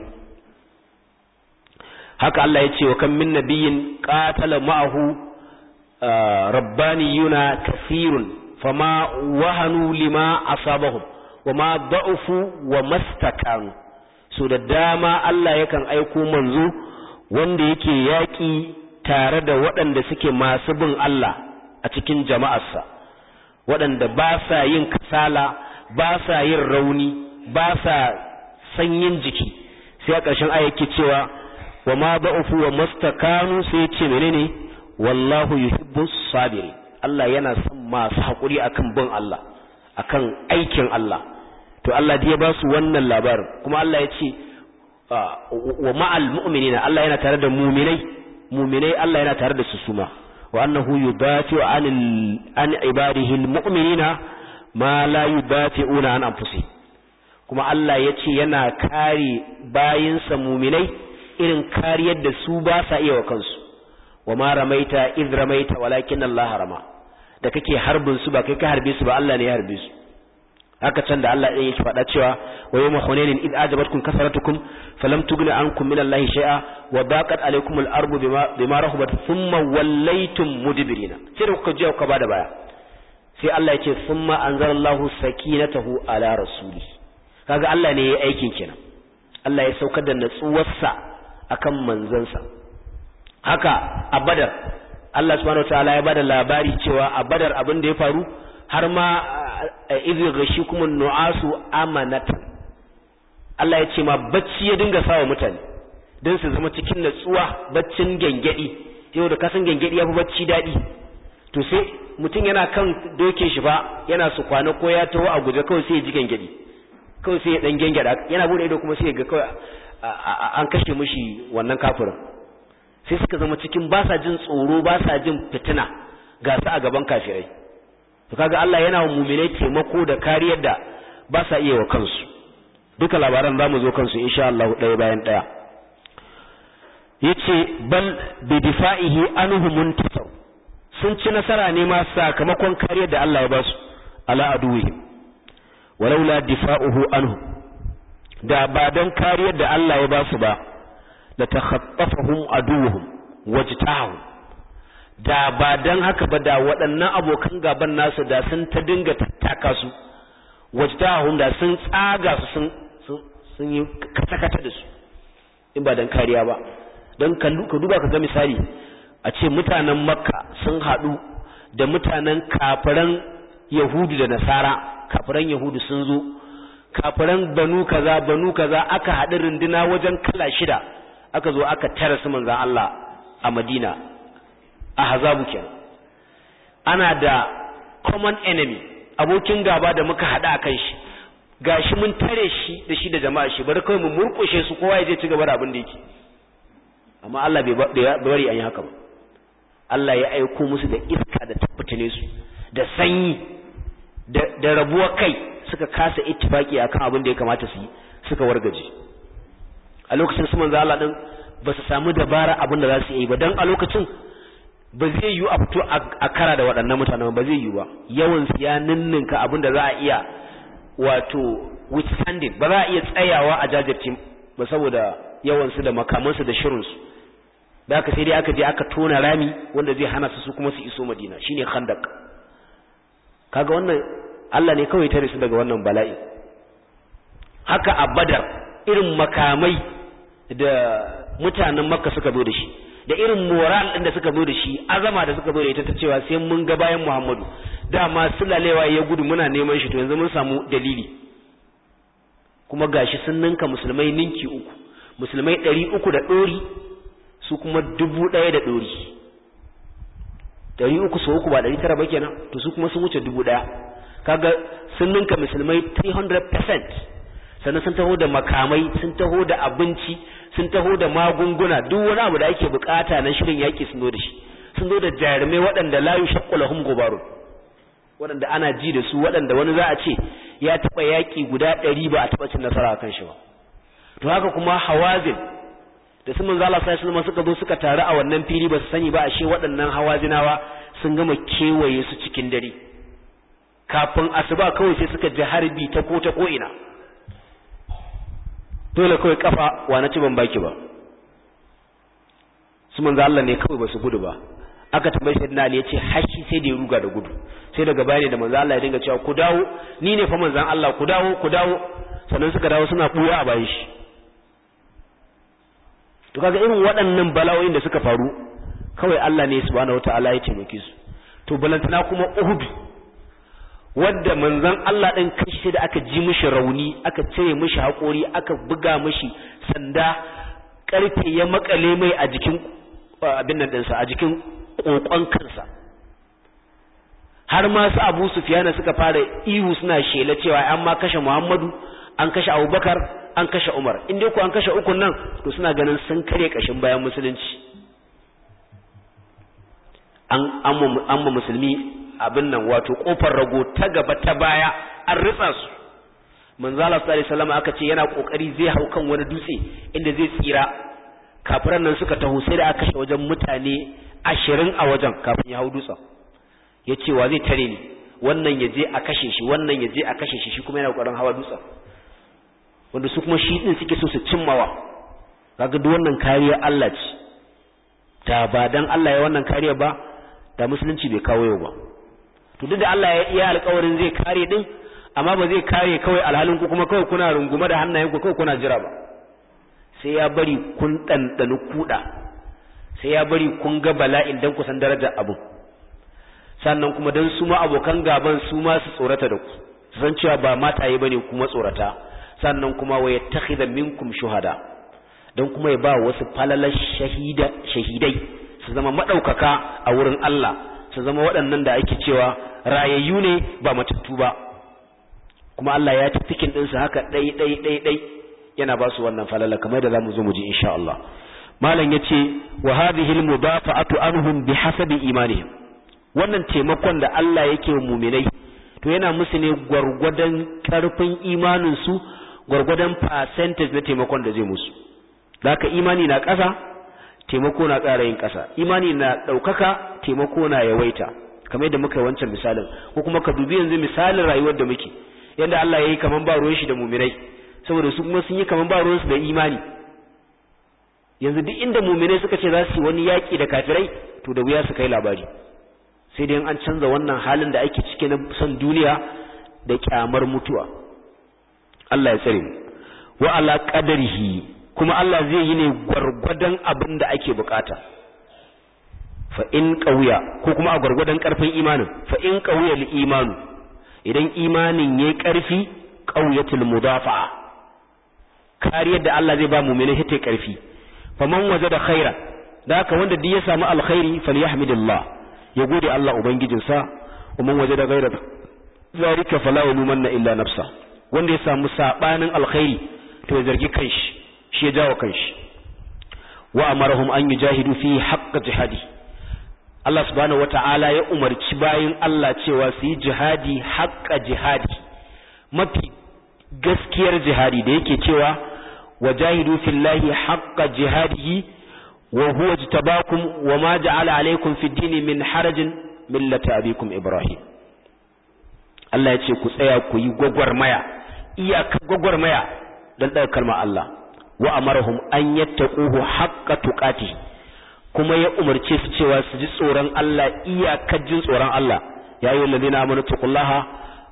haka Allah ya ce wa kan min nabiyin qatala ma'ahu rabbaniyuna kathirun fama wahanu lima asabahum wama da'ufu wa mastakanu so da dama Allah yakan aiko manzo wanda yake yaƙi tare da waɗanda suke masu bin Allah a cikin jama'arsa waɗanda ba sa yin kasala ba sa yin rauni ba sa sanyin jiki sai a ƙarshen aya yake cewa wa ma ba'ufu wa mastakanu sai ce menene wallahu yuhibbu sabiri Allah yana son masu haƙuri akan bin Allah akan aikin Allah to Allah ya ba su wannan labarin kuma Allah ya ce wa ma'al mu'minina Allah yana tare da mu'minai mu'minai Allah yana tare da su suma wa annahu yudafi'u anil an ibadihi almu'minina ma la yudafi'una an anfusihim kuma Allah ya ce yana kare bayinsa muminai irin kariyar da su ba sa iya wa kansu wa ma ramaita id ramaita walakin Allah rama da kake harbin su ba kai ka harbe su ba Allah ne ya harbe su haka can da Allah ɗin yake faɗa cewa wa yawma hunainin id ajabatkum kasaratukum falam tughni ankum min Allah shay'a wa baqat alaykum al-ardu bima bima rahabat thumma wallaytum mudbirina sai da kuka je kuka bada baya sai Allah ya ce thumma anzalallahu sakinatahu ala rasuli kaga Allah ne ya yi aikin kenan Allah ya saukar da natsuwarsa akan manzansa haka a badar Allah subhanahu wataala ya bada labari cewa a badar abin da ya faru har ma idh ghashikum nu'asu amanatan Allah ya ce ma bacci ya dinga sawa mutane don su zama cikin natsuwa baccin gengedi yau da kasan gengedi ya fi bacci daɗi to sai mutum yana kan doke shi fa yana su kwana ko ya taho a guje kawai sai ya ji gengedi kawai sai ya dan gengeda yana bude ido kuma sai ya ga kawai an kashe mishi wannan kafirin sai suka zama cikin ba sa jin tsoro ba sa jin fitina ga su a gaban kafirai to kaga Allah yana wa mu'minai taimako da kariyar da ba sa iya wa kansu duka labaran zamu zo kansu insha Allah ɗaya bayan ɗaya yace bal bi difa'ihi anhu muntasar sun ci nasara ne ma sakamakon kariyar da Allah ya ba su ala aduwihim walaula difa'uhu anhu da ba don kariyar da Allah ya ba su ba la takhaffafahum aduwuhum wajtahu da ba don haka ba da waɗannan abokan gaban nasu da sun ta dinga tattaka su wajtahum da sun tsaga su sun sun yi kata-kata da su in ba don kariya ba don ka duba ka ga misali a ce mutanen makka sun haɗu da mutanen kafiran yahudu da nasara kafiran yahudu sun zo kafiran banu kaza banu kaza aka haɗu runduna wajen kala shida aka zo aka tara su manzan Allah a madina a hazabu kenan ana da common enemy abokin gaba da muka haɗa akan shi gashi mun tare shi da shi da jama'a shi bari kawai mu murƙushe su kowa ya je ci gaba da abin da yake amma Allah bai bari an yi haka ba Allah ya aiko musu da iska da tabbatane su da sanyi da rabuwa kai suka kasa ittifaki akan abin da ya kamata su yi suka wargaje a lokacin su manzo Allah din ba su samu dabara abin da za su yi ba dan a lokacin ba zai yiwu a fito a kara da waɗannan mutanen ba zai yiwu ba yawan su ya ninninka abin da za a iya wato withstanding ba za a iya tsayawa a jajirce ba saboda yawan su da makaman su da shirin su da aka sai dai aka je aka tona rami wanda zai hana su su kuma su iso Madina shine khandaq kaga wannan Allah ne kawai tare su daga wannan bala'i haka a badar irin makamai da mutanen makka suka zo da shi da irin moral ɗin da suka zo da shi azama da suka zo da ita ta cewa sai mun ga bayan muhammadu dama sulalewa ya gudu muna neman shi to yanzu mun samu dalili kuma gashi sun ninka musulmai ninki uku musulmai ɗari uku da ɗori su kuma dubu ɗaya da ɗori ɗari uku sau uku ba ɗari tara ba kenan to su kuma sun wuce dubu ɗaya kaga sun ninka musulmai 300% sannan sun taho da makamai sun taho da abinci sun taho da magunguna duk wani abu da ake bukata na shirin yaƙi sun zo da shi sun zo da jarumai waɗanda la yushaqqu lahum gubarun waɗanda ana ji da su waɗanda wani za a ce ya taɓa yaƙi guda ɗari ba a taɓa cin nasara kan shi ba to haka kuma hawazin da su manzo Allah sallallahu alaihi suka zo suka taru a wannan fili ba su sani ba ashe waɗannan hawazinawa sun gama kewaye su cikin dare kafin asuba kawai sai suka ji harbi ta ko ta ko ina dole kawai kafa wa na ci ban baki ba su manzo Allah ne kawai ba su gudu ba aka tambaye sayyidina Ali yace hashi sai da ya ruga da gudu sai daga bayani da manzo Allah ya dinga cewa ku dawo ni ne fa manzon Allah ku dawo ku dawo sannan suka dawo suna buya a bayan shi to kaga irin waɗannan bala'o'in da suka faru kawai Allah ne subhanahu wataala ya taimake su to balantana kuma Uhud wadda manzon Allah din kashi sai da aka ji mishi rauni aka cire mishi haƙori aka buga mishi sanda karfe ya makale mai a jikin abin nan ɗinsa a jikin kokon kansa har ma su Abu Sufyan suka fara ihu suna shela cewa an ma kashe Muhammadu an kashe Abubakar an kashe Umar in dai ko an kashe ukun nan to suna ganin sun kare kashin bayan musulunci an amma musulmi abin nan wato kofar rago ta gaba ta baya an ritsa su manzo Allah sallallahu alaihi wasallam aka ce yana kokari zai hau kan wani dutse inda zai tsira kafiran nan suka taho sai da aka kashe wajen mutane ashirin a wajen kafin ya hau dutsen ya ce wa zai tare ni wannan ya je a kashe shi wannan ya je a kashe shi shi kuma yana kokarin hawa dutsen wanda su kuma shi din suke so su cimmawa kaga duk wannan kariya Allah ce da ba dan Allah ya wannan kariya ba da musulunci bai kawo yau ba to duk da Allah ya iya alƙawarin zai kare din amma ba zai kare kawai alhalin ku kuma kawai kuna rungume da hannayen ku kawai kuna jira ba sai ya bari kun ɗanɗani kuɗa sai ya bari kun ga bala'in dan ku san darajar abu sannan kuma dan su ma abokan gaban su ma su tsorata da ku su san cewa ba mataye bane kuma tsorata sannan kuma wa yattakhidha minkum shuhada dan kuma ya ba wasu falalar shahida shahidai su zama madaukaka a wurin Allah su zama waɗannan da ake cewa rayayyu ne ba matattu ba kuma Allah ya ci cikin ɗinsu haka ɗai ɗai ɗai ɗai yana ba su wannan falala kamar da zamu zo mu ji insha Allah malam yace wa hadhihi al-mudafa'atu anhum bihasabi imanihim wannan taimakon da Allah yake wa mu'minai to yana musu ne gwargwadon karfin imanin su gwargwadon percentage na taimakon da zai musu haka imani na ƙasa taimako na ƙara yin ƙasa imani na ɗaukaka taimako na yawaita kamar yadda muka yi wancan misalin ko kuma ka dubi yanzu misalin rayuwar da muke yadda Allah ya yi kaman ba ruwan shi da mu'minai saboda su kuma sun yi kaman ba ruwan su da imani yanzu duk inda mu'minai suka ce za su yi wani yaƙi da kafirai to da wuya su kai labari sai dai an canza wannan halin da ake cike na son duniya da kyamar mutuwa Allah ya tsare mu wa ala qadarihi kuma Allah zai yi ne gwargwadon abin da ake bukata fa in qawiya ko kuma a gwargwadon karfin imanin fa in qawiya li imanu idan imanin yayi karfi qawiyatul mudafa'a kariyar da Allah zai ba mu'mini ta karfi faman wajada khaira da haka wanda duk ya samu alkhairi falyahmidillah ya gode Allah ubangijinsa wa man wajada ghaira zalika fala yalumanna illa nafsa wanda ya samu sabanin alkhairi to ya zargi kanshi shi ya jawo kanshi wa amarahum an yujahidu fi haqq jihadi Allah subhanahu wata'ala ya umarci bayin Allah cewa su yi jihadi haqqa jihadi mafi gaskiyar jihadi da yake cewa wajahidu fillahi haqqa jihadihi wa huwa jtabakum wa ma ja'ala alaykum fid dini min harajin millata abikum ibrahim Allah ya ce ku tsaya ku yi gwagwarmaya iyakar gwagwarmaya don ɗaga kalmar Allah wa amarahum an yattaquhu haqqa tuqati kuma ya umarce su cewa su ji tsoron Allah iyakar jin tsoron Allah ya ayyuhal ladina amanu taqullaha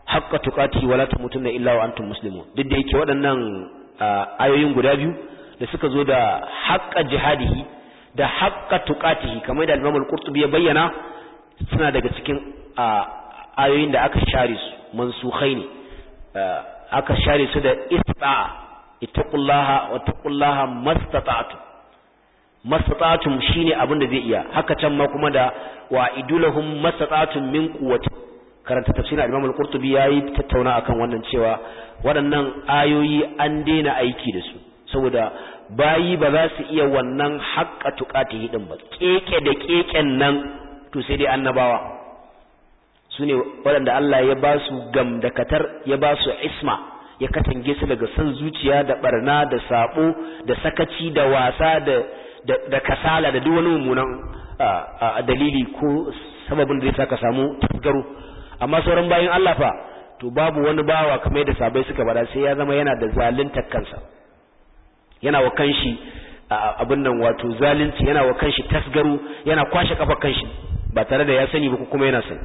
haqqa tuqati wala tamutunna illa wa antum muslimun duk da yake waɗannan ayoyin guda biyu da suka zo da haqqa jihadihi da haqqa tuqatihi kamar da Imam al-Qurtubi ya bayyana suna daga cikin ayoyin da aka share su mansukhai ne aka share su da istita'a ittaqullaha wa taqullaha mastata'tum mastata'tum shine abin da zai iya haka can ma kuma da wa idulahum mastata'tum min quwwati karanta tafsirin Imam al-Qurtubi yayi tattauna akan wannan cewa waɗannan ayoyi an daina aiki da su saboda bayi ba za su iya wannan haƙƙa tuƙatihi din ba keke da keken nan to sai dai annabawa su ne waɗanda Allah ya ba su gamdakatar ya ba su isma ya katange su daga son zuciya da barna da sabo da sakaci da wasa da da kasala da duk wani mummunan dalili ko sababin da zai saka samu tasgaro amma sauran bayan Allah fa to babu wani bawa kamar da sabai suka bada sai ya zama yana da zalunta kansa yana wa kanshi abin nan wato zalunci yana wa kanshi tasgaro yana kwashe kafa kanshi ba tare da ya sani ba kuma yana sani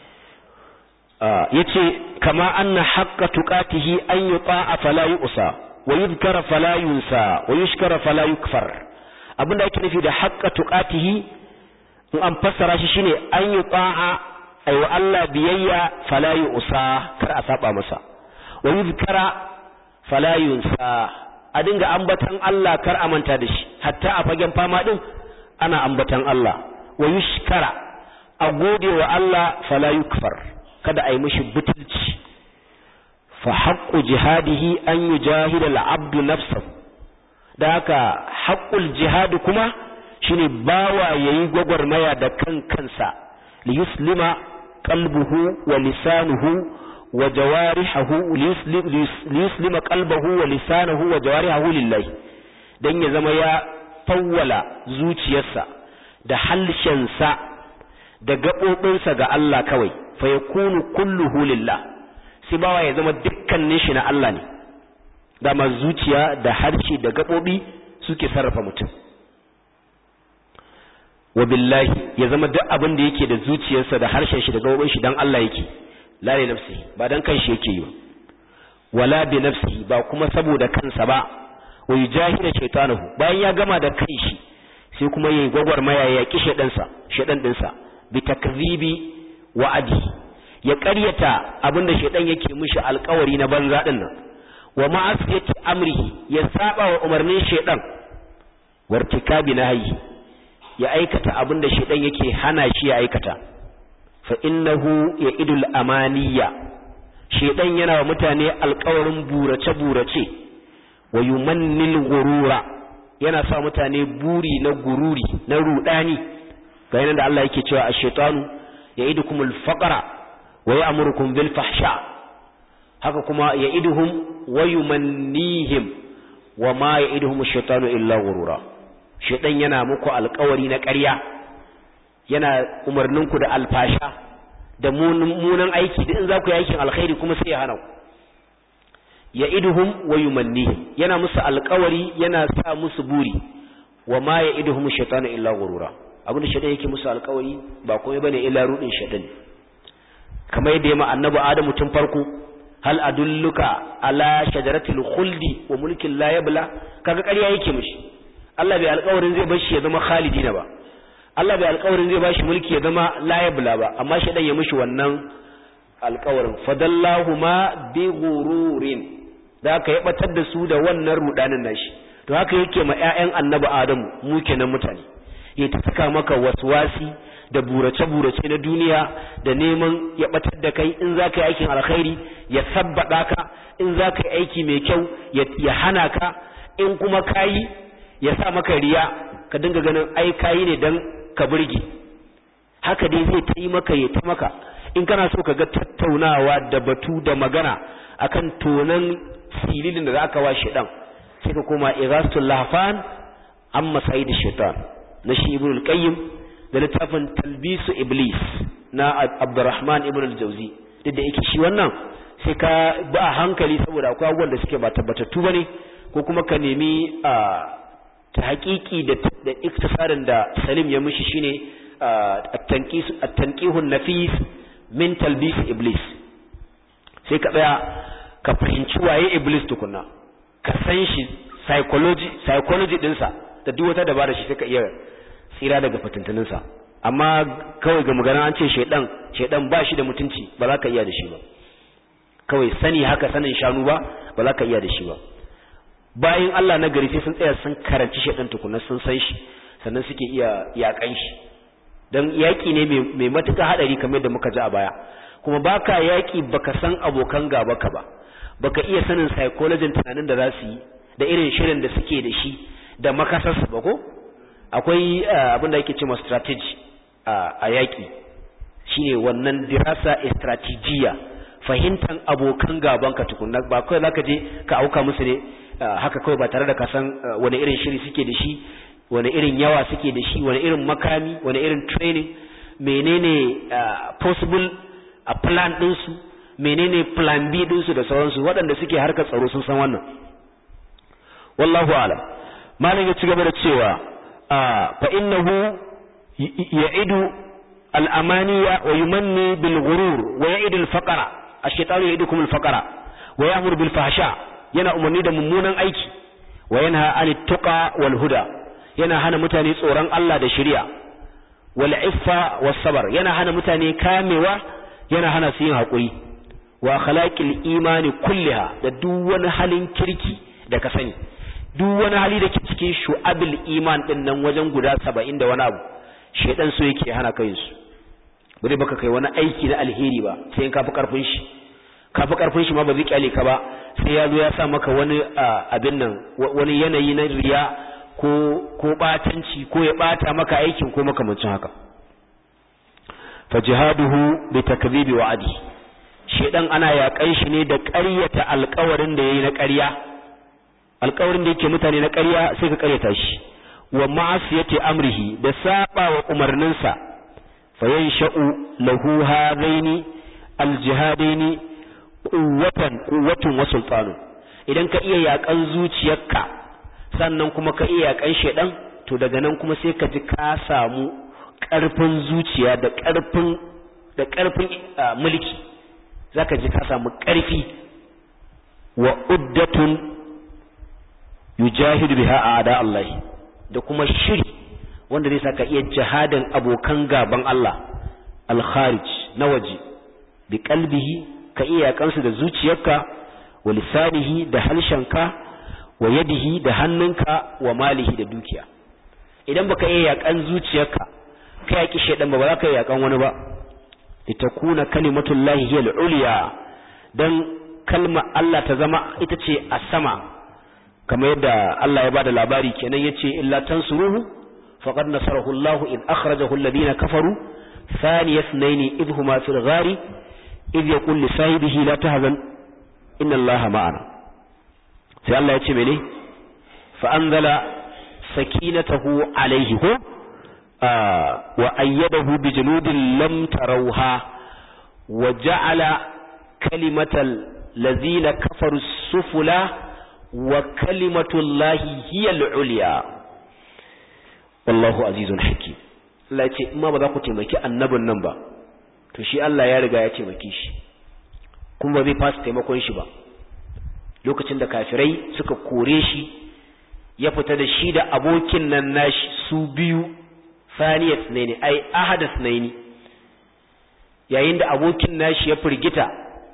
yace kama anna haqqa tuqatihi an yuta'a fala yu'sa wa yudhkara fala yunsa wa yushkara fala yukfar abinda ake nufi da haqqa tuqatihi in an fassara shi shine an yuta'a ayi wa Allah biyayya fala yu'sa kar a saba masa wa yudhkara fala yunsa a dinga ambatan Allah kar a manta da shi hatta a fagen fama din ana ambatan Allah wa yushkara a gode wa Allah fala yukfar kada a yi mishi butulci fa haqqu jihadihi an yujahida al-abdu nafsahu da haka haqqul jihad kuma shine bawa yayi gwagwarmaya da kan kansa li yuslima qalbuhu wa lisanuhu wa jawarihuhu li yuslima qalbuhu wa lisanuhu wa jawarihuhu lillahi dan ya zama ya fawwala zuciyarsa da halshensa da gaɓoɓinsa ga Allah kawai fa yakunu kulluhu lillah sai bawa ya zama dukkanin shi na Allah ne dama zuciya da harshe da gaɓoɓi suke sarrafa mutum wa billahi ya zama duk abin da yake da zuciyarsa da harshen shi da gaɓoɓin shi dan Allah yake la li nafsihi ba dan kanshi yake yi wala bi nafsihi ba kuma saboda kansa ba wa yujahida shaytanahu bayan ya gama da kanshi sai kuma yayi gwagwarmaya ya yaki shedansa shedan dinsa bi takzibi wa'adi ya ƙaryata abinda shedan yake mishi alƙawari na banza din nan wa ma'asiyati amrihi ya saba wa umarnin shedan wartikabi nahyi ya aikata abinda shedan yake hana shi ya aikata fa innahu ya'idul amaniya shedan yana wa mutane alƙawarin burace burace wa yumannil ghurura yana sa mutane buri na gururi na rudani ga yana da Allah yake cewa ash-shaytanu ya'idukumul faqra wa ya'murukum bil fahsha haka kuma ya'iduhum wa yumannihim wa ma ya'iduhum ash-shaytanu illa ghurura shaytan yana muku alƙawari na ƙarya yana umarninku da alfasha da munan aiki da in za ku yi aikin alkhairi kuma sai ya hana ku ya'iduhum wa yumannihim yana musu alƙawari yana sa musu buri wa ma ya'iduhum ash-shaytanu illa ghurura abin da shaitan yake musu alkawari ba komai bane illa rudin shaitan kamar yadda yamma annabi adamu tun farko hal adulluka ala shajaratil khuldi wa mulkin la yabla kaga ƙarya yake mishi Allah bai alkawarin zai bar shi ya zama khalidina ba Allah bai alkawarin zai bashi mulki ya zama la yabla ba amma shaitan ya mishi wannan alkawarin fadallahuma bi ghururin da aka ya batar da su da wannan rudanin nashi to haka yake ma ƴaƴan annabi adamu mu kenan mutane ya ta saka maka waswasi da burace-burace na duniya da neman ya batar da kai in za ka yi aikin alkhairi ya sabbada ka in za ka yi aiki mai kyau ya hana ka in kuma kayi ya sa maka riya ka dinga ganin ai kayi ne don ka burge haka dai zai ta yi maka ya ta maka in kana so ka ga tattaunawa da batu da magana akan tonan sililin da za ka wa shi dan sai ka koma irasul lahfan amma sa'id shaitan na shi ibn al-qayyim da littafin talbisu iblis na abdurrahman ibn al-jawzi duk da yake shi wannan sai ka ba a hankali saboda akwai abubuwan da suke ba tabbatattu bane ko kuma ka nemi a ta haƙiƙi da da iktisarin da salim ya mishi shine at-tanqis at-tanqihun nafis min talbis iblis sai ka tsaya ka fahimci waye iblis tukunna ka san shi psychology psychology dinsa da duk wata dabara shi sai ka iya tsira daga fitintuninsa amma kawai ga magana an ce shaidan shaidan ba shi da mutunci ba za ka iya da shi ba kawai sani haka sanin shanu ba ba za ka iya da shi ba bayan Allah na gari sai sun tsaya sun karanci shaidan tukunna sun san shi sannan suke iya yakan shi dan yaki ne mai matuƙa hadari kamar da muka ji a baya kuma baka yaki baka san abokan gaba ka ba baka iya sanin psychology tunanin da za su yi da irin shirin da suke da shi da makasarsu ba ko akwai abin da yake cewa strategy a yaki shine wannan dirasa strategiya fahimtan abokan gaban ka tukunna ba kawai zaka je ka auka musu ne haka kawai ba tare da ka san wani irin shiri suke da shi wani irin yawa suke da shi wani irin makami wani irin training menene possible a plan ɗinsu menene plan B ɗinsu da sauransu waɗanda suke harkar tsaro sun san wannan wallahu alam malam ya ci gaba da cewa fa innahu ya'idu al-amaniya wa yumanni bil ghurur wa ya'idu al-faqra ash-shaytanu ya'idukum al-faqra wa ya'muru bil fahsha yana umarni da mummunan aiki wa yanha 'anit tuqa wal huda yana hana mutane tsoron Allah da shari'a wal iffa was sabr yana hana mutane kamewa yana hana su yin hakuri wa akhlaqil imani kulliha da duk wani halin kirki da ka sani duk wani hali da ke cikin shu'abil iman din nan wajen guda 70 da wani abu shedan so yake hana kai su bare baka kai wani aiki na alheri ba sai in kafi karfin shi kafi karfin shi ma ba zai kyale ka ba sai ya zo ya sa maka wani abin nan wani yanayi na riya ko ko batanci ko ya bata maka aikin ko makamancin haka fa jihaduhu bi takdhibi wa'adi shedan ana yakan shi ne da ƙaryata alƙawarin da yayi na ƙarya alƙawarin da yake mutane na ƙarya sai ka ƙaryata shi wa ma'asiyati amrihi da saba wa umarninsa fa yansha'u lahu hadaini aljihadaini quwwatan quwwatun wa sultanun idan ka iya yakan zuciyarka sannan kuma ka iya yakan shedan to daga nan kuma sai ka ji ka samu ƙarfin zuciya da ƙarfin da ƙarfin mulki zaka ji ka samu ƙarfi wa uddatun yujahidu biha a'da Allah da kuma shiri wanda zai saka iya jihadin abokan gaban Allah al-kharij na waje bi qalbihi ka iya kansu da zuciyarka wa lisanihi da halshenka wa yadihi da hannunka wa malihi da dukiya idan baka iya yakan zuciyarka ka yaki shedan ba ba za ka yakan wani ba litakuna kalimatullahi hiya al-ulya dan kalma Allah ta zama ita ce a sama kamar yadda Allah ya bada labari kenan yace illa tansuruhu faqad nasarahu Allah id akhrajahu alladhina kafaru thaniya ithnaini idh huma fil ghari idh yaqul li sahibihi la tahzan inna Allah ma'ana sai Allah ya ce mene fa anzala sakinatahu alayhi ko wa ayyadahu bi junudin lam tarawha wa ja'ala kalimatal ladzina kafaru sufula wa kalimatullahi hiya al-ulya wallahu azizun hakim Allah ya ce in ma ba za ku taimaki annabin nan ba to shi Allah ya riga ya taimake shi kuma ba zai fasa taimakon shi ba lokacin da kafirai suka kore shi ya fita da shi da abokin nan nashi su biyu saniyat ne ne ai ahadas ne ne yayin da abokin nashi ya firgita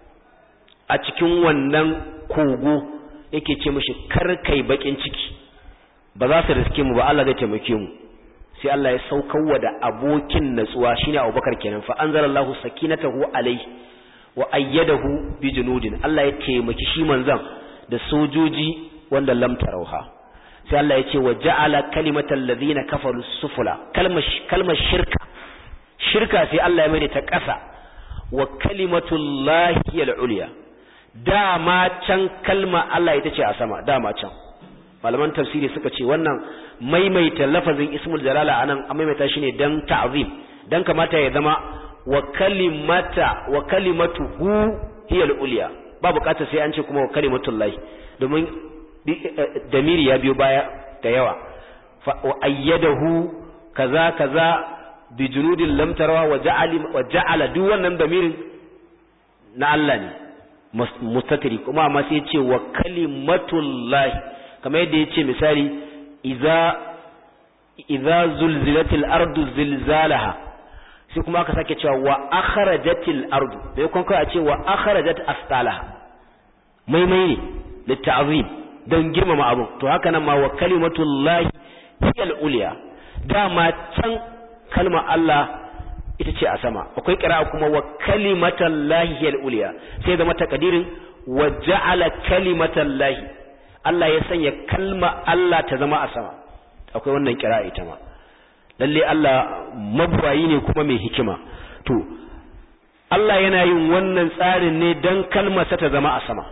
a cikin wannan kogo yake ce mishi kar kai bakin ciki ba za su riske mu ba Allah zai taimake mu sai Allah ya saukarwa da abokin natsuwa shine Abubakar kenan fa anzalallahu sakinatahu alaihi wa ayyadahu bi junudin Allah ya taimaki shi manzon da sojoji wanda lam tarauha sai Allah ya ce wa ja'ala kalimatal ladina kafaru sufula kalmar kalmar shirka shirka sai Allah ya mai ta ƙasa wa kalimatullahi al-ulya dama can kalma Allah ita ce a sama dama can malaman tafsiri suka ce wannan maimaita lafazin ismul jalala anan an maimaita shi ne dan ta'zim dan kamata ya zama wa kalimata wa kalimatuhu hiya al-ulya ba bukatar sai an ce kuma wa kalimatullahi domin damiri ya biyo baya da yawa wa ayyadahu kaza kaza bi junudin lam tarawa wa ja'ala wa ja'ala duk wannan damirin na Allah ne mustatiri kuma amma sai ce wa kalimatullahi kamar yadda ya ce misali idza idza zulzilatil ardu zilzalaha sai kuma aka sake cewa wa akhrajatil ardu bai kun kai a ce wa akhrajat asqalaha maimai ne litta'zim don girmama abu to haka nan ma wa kalimatullahi hiyal uliya dama can kalma Allah ita ce a sama akwai kira kuma wa kalimatallahi hiyal uliya sai zama takadirin wa ja'ala kalimatallahi Allah ya sanya kalma Allah ta zama a sama akwai wannan kira ita ma lalle Allah mabuwayi ne kuma mai hikima to Allah yana yin wannan tsarin ne dan kalmarsa ta zama a sama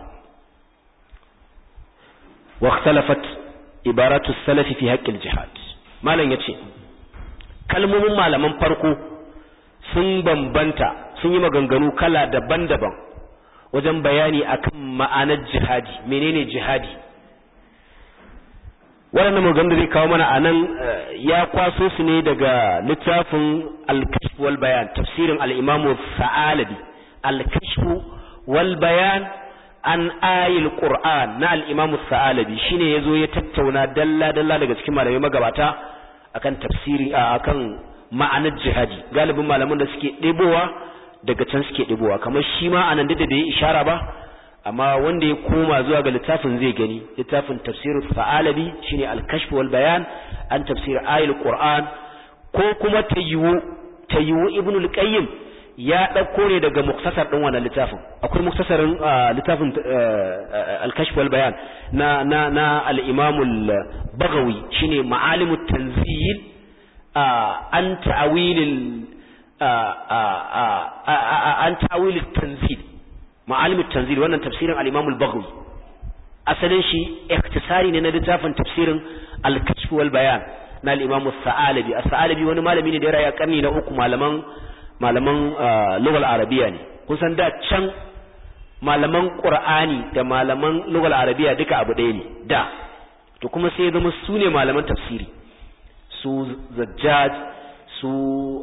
wa ikhtalafat ibaratu salafi fi haqqil jihad malam yace kalmomin malaman farko sun bambanta sun yi maganganu kala daban-daban wajen bayani akan ma'anar jihadi menene jihadi waɗannan maganganu zai kawo mana a nan ya kwaso su ne daga littafin al-kashf wal bayan tafsirin al-imamu sa'alabi al-kashf wal bayan an ayil qur'an na al-imamu sa'alabi shine yazo ya tattauna dalla dalla daga cikin malamai magabata akan tafsiri akan ma'anar jihadi galibin malaman da suke ɗebowa daga can suke ɗebowa kamar shi ma anan da bai ishara ba amma wanda ya koma zuwa ga littafin zai gani littafin tafsir fa'alabi shine al-kashf wal bayan an tafsir ayil qur'an ko kuma tayyiwu tayyiwu ibnu al-qayyim ya dauko ne daga muktasar din wannan littafin akwai muktasarin littafin al-kashf wal bayan na na na al-imam al-baghawi shine ma'alimut tanzil an ta'awilil an ta'awilil tanzil ma'alimut tanzil wannan tafsirin al-imam al-baghawi asalin shi ikhtisari ne na littafin tafsirin al-kashf wal bayan na al-imam as-sa'alabi as-sa'alabi wani malami ne da ya raya karni na uku malaman malaman lugal arabiya ne kun san da can malaman qur'ani da malaman lugal arabiya duka abu ɗaya ne da to kuma sai ya zama su ne malaman tafsiri su zajjaj su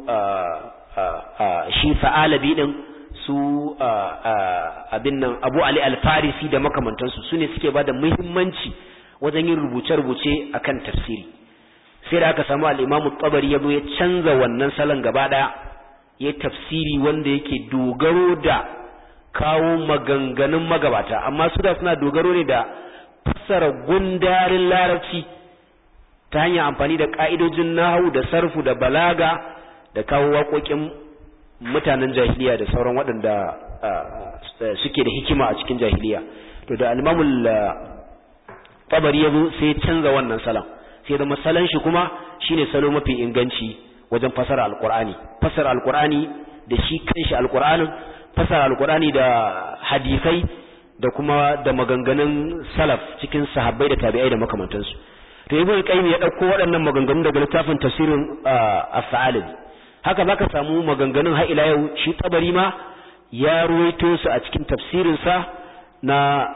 shi fa'alabi din su abin nan abu ali alfarisi da makamantansu su ne suke ba da muhimmanci wajen yin rubuce-rubuce akan tafsiri sai da aka samu al'imamu tsabari ya zo ya canza wannan salon gaba ɗaya ya tafsiri wanda yake dogaro da kawo maganganun magabata amma su da suna dogaro ne da fassara gundarin larabci ta hanyar amfani da ƙa'idojin nahu da sarfu da balaga da kawo waƙoƙin mutanen jahiliya da sauran waɗanda suke da hikima a cikin jahiliya to da alimamul tabari ya zo sai canza wannan salon sai da masalan shi kuma shine salo mafi inganci wajen fasara alkur'ani fasara alkur'ani da shi kanshi alkur'anin fasara alkur'ani da hadisai da kuma da maganganun salaf cikin sahabbai da tabi'ai da makamantansu to ibn qayyim ya dauko waɗannan maganganun daga littafin tafsirin as-sa'alabi haka zaka samu maganganun har ila yau shi tabari ma ya ruwaito su a cikin tafsirin sa na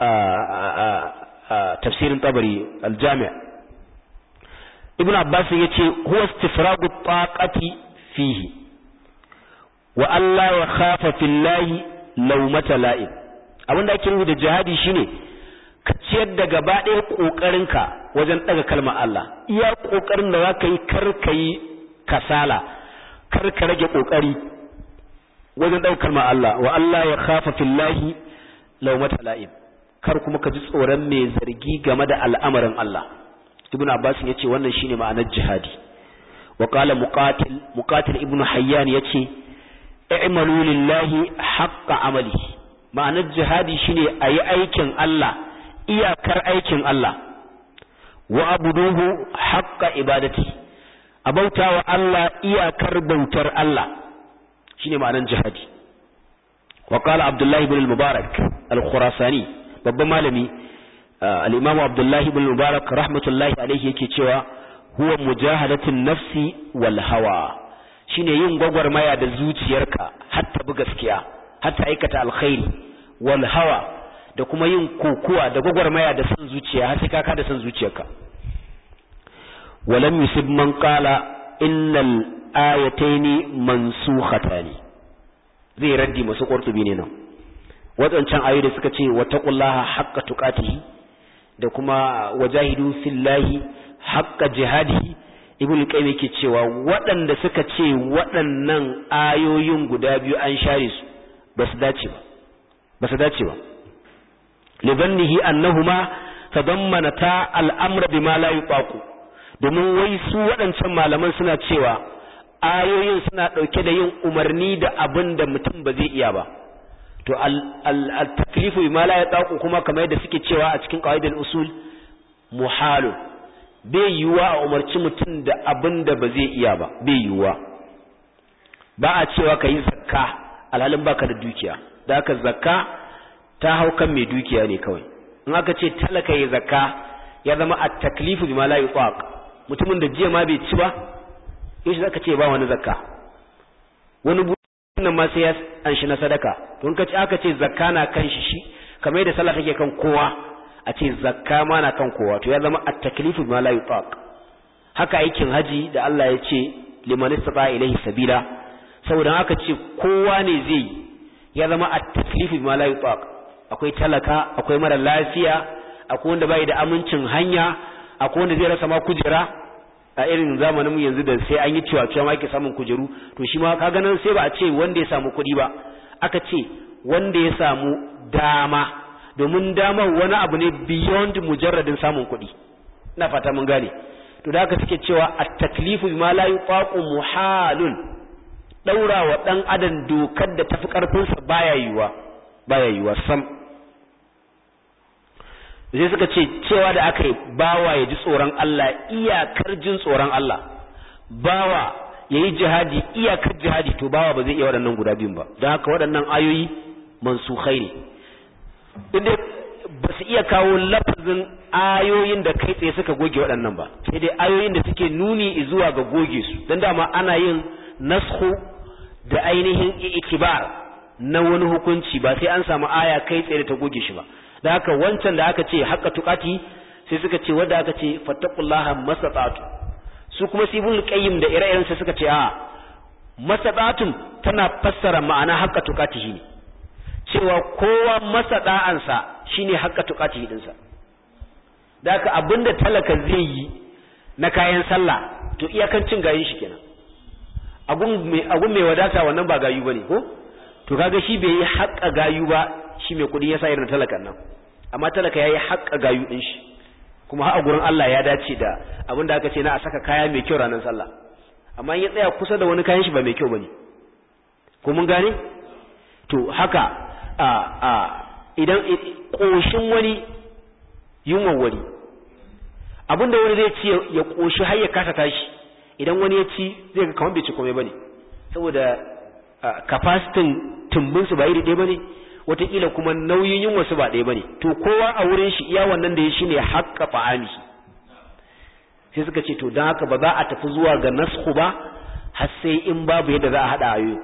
tafsirin tabari al-jami' ibn abbas yace huwa istifragu taqati fihi wa alla ya khafa fillahi lawmata la'ib abinda ake nufi da jihadi shine ka ciyar da gaba ɗaya ƙoƙarinka wajen ɗaga kalmar Allah iya ƙoƙarin da zaka yi kar ka yi kasala kar ka rage ƙoƙari wajen ɗaga kalmar Allah wa Allah ya khafa fillahi lawmata la'ib kar kuma ka ji tsoron mai zargi game da al'amarin Allah ibn abbas ya ce wannan shine ma'anar jihadi wa qala muqatil muqatil ibn hayyan yace i'malu lillahi haqqa amali ma'anar jihadi shine ayi aikin Allah iyakar aikin Allah wa abuduhu haqqa ibadati abautawa Allah iyakar bautar Allah shine ma'anar jihadi wa qala abdullah ibn al-mubarak al-khurasani babban malami al-imamu abdullahi ibn mubarak rahmatullahi alaihi yake cewa huwa mujahadatun nafsi wal hawa shine yin gwagwarmaya da zuciyarka hatta bi gaskiya hatta aikata alkhairi wal hawa da kuma yin kokuwa da gwagwarmaya da san zuciya har sai ka da san zuciyarka walam yusib man qala innal ayataini mansukhatani zai raddi masu qurtubi ne nan wadancan ayoyi da suka ce wattaqullaha haqqa tuqatihi da kuma wajahidu fillahi haqqa jihadihi ibn qayyim yake cewa waɗanda suka ce waɗannan ayoyin guda biyu an share su ba su dace ba ba su dace ba libannihi annahuma tadammanata al'amra bima la yuqaqu domin wai su waɗancan malaman suna cewa ayoyin suna ɗauke da yin umarni da abin da mutum ba zai iya ba to al-taklifu bima la yuqaqu kuma kamar yadda suke cewa a cikin qawaidul usul muhalu bai yiwuwa a umarci mutum da abin da ba zai iya ba bai yiwuwa ba a cewa ka yi zakka alhalin baka da dukiya da haka zakka ta hau kan mai dukiya ne kawai in aka ce talaka ya zakka ya zama a taklifu bima la yuqaq mutumin da jiya ma bai ci ba yaushe zaka ce ba wani zakka wani buɗin ma sai ya an shi na sadaka to in ka ce aka ce zakka na kan shi shi kamar yadda sallah take kan kowa a ce zakka ma na kan kowa to ya zama at taklifu bima la yuqaq haka aikin haji da Allah ya ce liman istata ilayhi sabila saboda haka ce kowa ne zai ya zama at taklifu bima la yuqaq akwai talaka akwai mara lafiya akwai wanda bai da amincin hanya akwai wanda zai rasa ma kujera a irin zamanin mu yanzu da sai an yi cewa cewa ma yake samun kujeru to shi ma kaga nan sai ba a ce wanda ya samu kuɗi ba aka ce wanda ya samu dama domin damar wani abu ne beyond mujarradin samun kuɗi ina fata mun gane to da haka suke cewa at-taklifu bima la yuqaqu muhalun daura wa dan adam dokar da tafi karfin sa baya yiwa baya yiwa sam sai suka ce cewa da aka yi bawa ya ji tsoron Allah iyakar jin tsoron Allah bawa ya yi jihadi iyakar jihadi to bawa ba zai iya waɗannan guda biyun ba don haka waɗannan ayoyi mansukhai ne inda ba su iya kawo lafazin ayoyin da kai tsaye suka goge waɗannan ba sai dai ayoyin da suke nuni zuwa ga goge su don dama ana yin nashu da ainihin ikibar na wani hukunci ba sai an samu aya kai tsaye da ta goge shi ba da haka wancan da aka ce haqqa tuqati sai suka ce wanda aka ce fattaqullaha masata'tu su kuma sibul qayyim da ire-iren suka ce a masata'tum tana fassara ma'ana haqqa tuqatihi ne cewa kowa masa da'ansa shine haqqa tuqatihi dinsa da haka abinda talaka zai yi na kayan sallah to iyakan cin gayin shi kenan agun mai agun mai wadata wannan ba gayu bane ko to kaga shi bai yi haƙa gayu ba shi mai kuɗi yasa irin talakan nan amma talaka yayi haƙa gayu din shi kuma har a gurin Allah ya dace da abinda aka ce na a saka kaya mai kyau ranar sallah amma in ya tsaya kusa da wani kayan shi ba mai kyau bane ko mun gane to haka a a idan koshin wani yunwan wani abinda wani zai ci ya koshi har ya kasa tashi idan wani ya ci zai ga kamar bai ci komai bane saboda capacity tumbinsu ba iri ɗaya bane wataƙila kuma nauyin yunwa su ba ɗaya bane to kowa a wurin shi iya wannan da ya shine haƙƙa fa'ami sai suka ce to don haka ba za a tafi zuwa ga nasku ba har sai in babu yadda za a haɗa ayoyi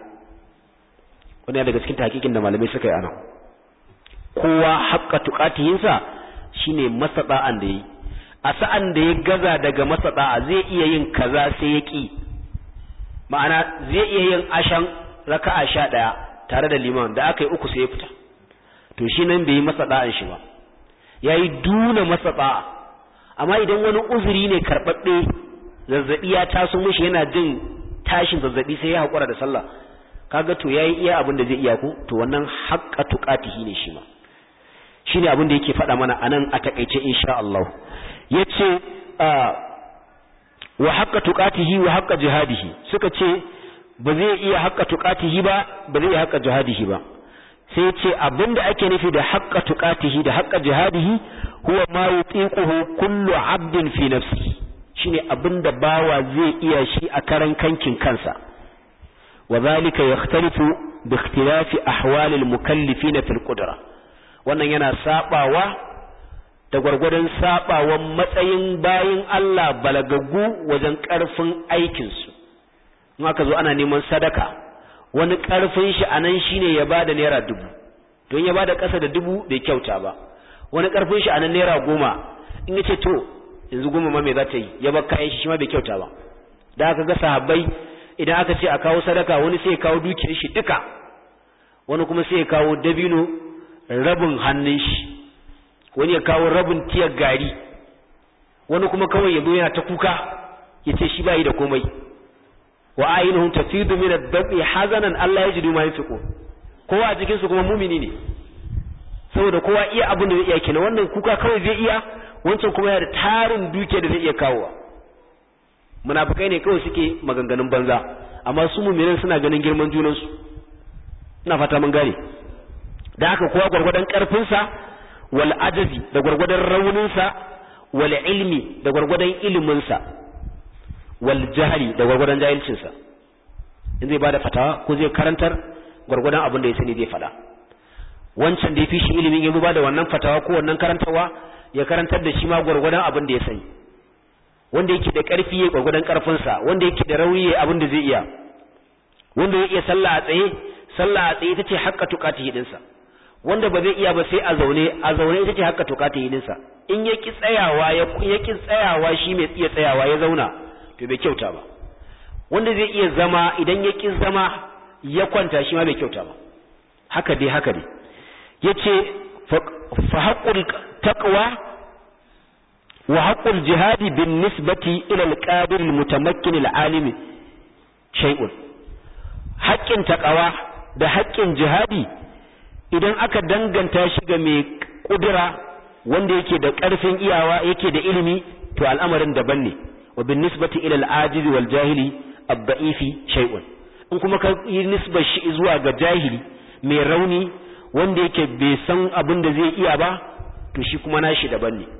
wani daga cikin hakikin da malamai suka yi anan kowa haƙƙa tuƙatiyinsa shine masaɗa'an da yi a sa'an da ya gaza daga masaɗa'a zai iya yin kaza sai ya ƙi ma'ana zai iya yin ashan raka'a sha ɗaya tare da liman da aka yi uku sai ya fita to shi nan bai yi masaɗa'an shi ba ya yi duna masaɗa'a amma idan wani uzuri ne karɓaɓɓe zazzaɓi ya taso mishi yana jin tashin zazzaɓi sai ya haƙura da sallah kaga to yayi iya abin da zai iya ko to wannan haqqa tuqatihi ne shi ma shine abin da yake faɗa mana anan a takeice insha Allah yace wa haqqa tuqatihi wa haqqa jihadihi suka ce ba zai iya haqqa tuqatihi ba ba zai iya haqqa jihadihi ba sai yace abinda ake nufi da haqqa tuqatihi da haqqa jihadihi huwa ma yutiquhu kullu 'abdin fi nafsihi shine abinda bawa zai iya shi a karan kankin kansa وذلك يختلف باختلاف أحوال المكلفين في القدرة wannan yana sabawa da gwargwadon sabawan matsayin bayin Allah balagaggu wajen ƙarfin aikinsu in aka zo ana neman sadaka wani ƙarfin shi a nan shine ya ba da naira dubu don ya ba da ƙasa da dubu bai kyauta ba wani ƙarfin shi a nan naira goma in ya ce to yanzu goma ma me za ta yi ya bar kayan shi shi ma bai kyauta ba da aka ga sahabbai idan aka ce a kawo sadaka wani sai ya kawo dukiyar shi duka wani kuma sai ya kawo dabino rabin hannun shi wani ya kawo rabin tiyar gari wani kuma kawai ya zo yana ta kuka ya ce shi bayi da komai wa ainihin tafidu min ad-dabi hazanan Allah ya jidu ma yunfiqu kowa a cikin su kuma mumini ne saboda kowa iya abin da zai iya kina wannan kuka kawai zai iya wancan kuma yana da tarin duke da zai iya kawowa munafikai ne kawai suke maganganun banza amma su mu'minin suna ganin girman junan su ina fata mun gane da haka kowa gurgurdan karfin sa wal ajazi da gurgurdan raunin sa wal ilmi da gurgurdan ilimin sa wal jahli da gurgurdan jahilcin sa in zai bada fatawa ko zai karantar gurgurdan abin da ya sani zai faɗa wancan da ya fi shi ilimin ya ba da wannan fatawa ko wannan karantarwa ya karantar da shi ma gwargwadon abin da ya sani wanda yake da ƙarfi ya gwargwadon ƙarfinsa wanda yake da rauni ya abin da zai iya wanda ya iya sallah a tsaye sallah a tsaye ita ce haƙƙa tuƙati hidinsa wanda ba zai iya ba sai a zaune a zaune ita ce haƙƙa tuƙati hidinsa in ya ki tsayawa ya ya ki tsayawa shi mai iya tsayawa ya zauna to bai kyauta ba wanda zai iya zama idan ya ki zama ya kwanta shi ma bai kyauta ba haka dai haka dai yace fa haqqul taqwa wa haqqul jihadi bin nisbati ila al-qadir al-mutamakkin al-alim shay'un haƙƙin taqwa da haƙƙin jihadi idan aka danganta shi ga mai kudura wanda yake da ƙarfin iyawa yake da ilimi to al'amarin daban ne wa bin nisbati ila al-ajiz wal jahili ad-da'ifi shay'un in kuma ka yi nisbar shi zuwa ga jahili mai rauni wanda yake bai san abin da zai iya ba to shi kuma nashi daban ne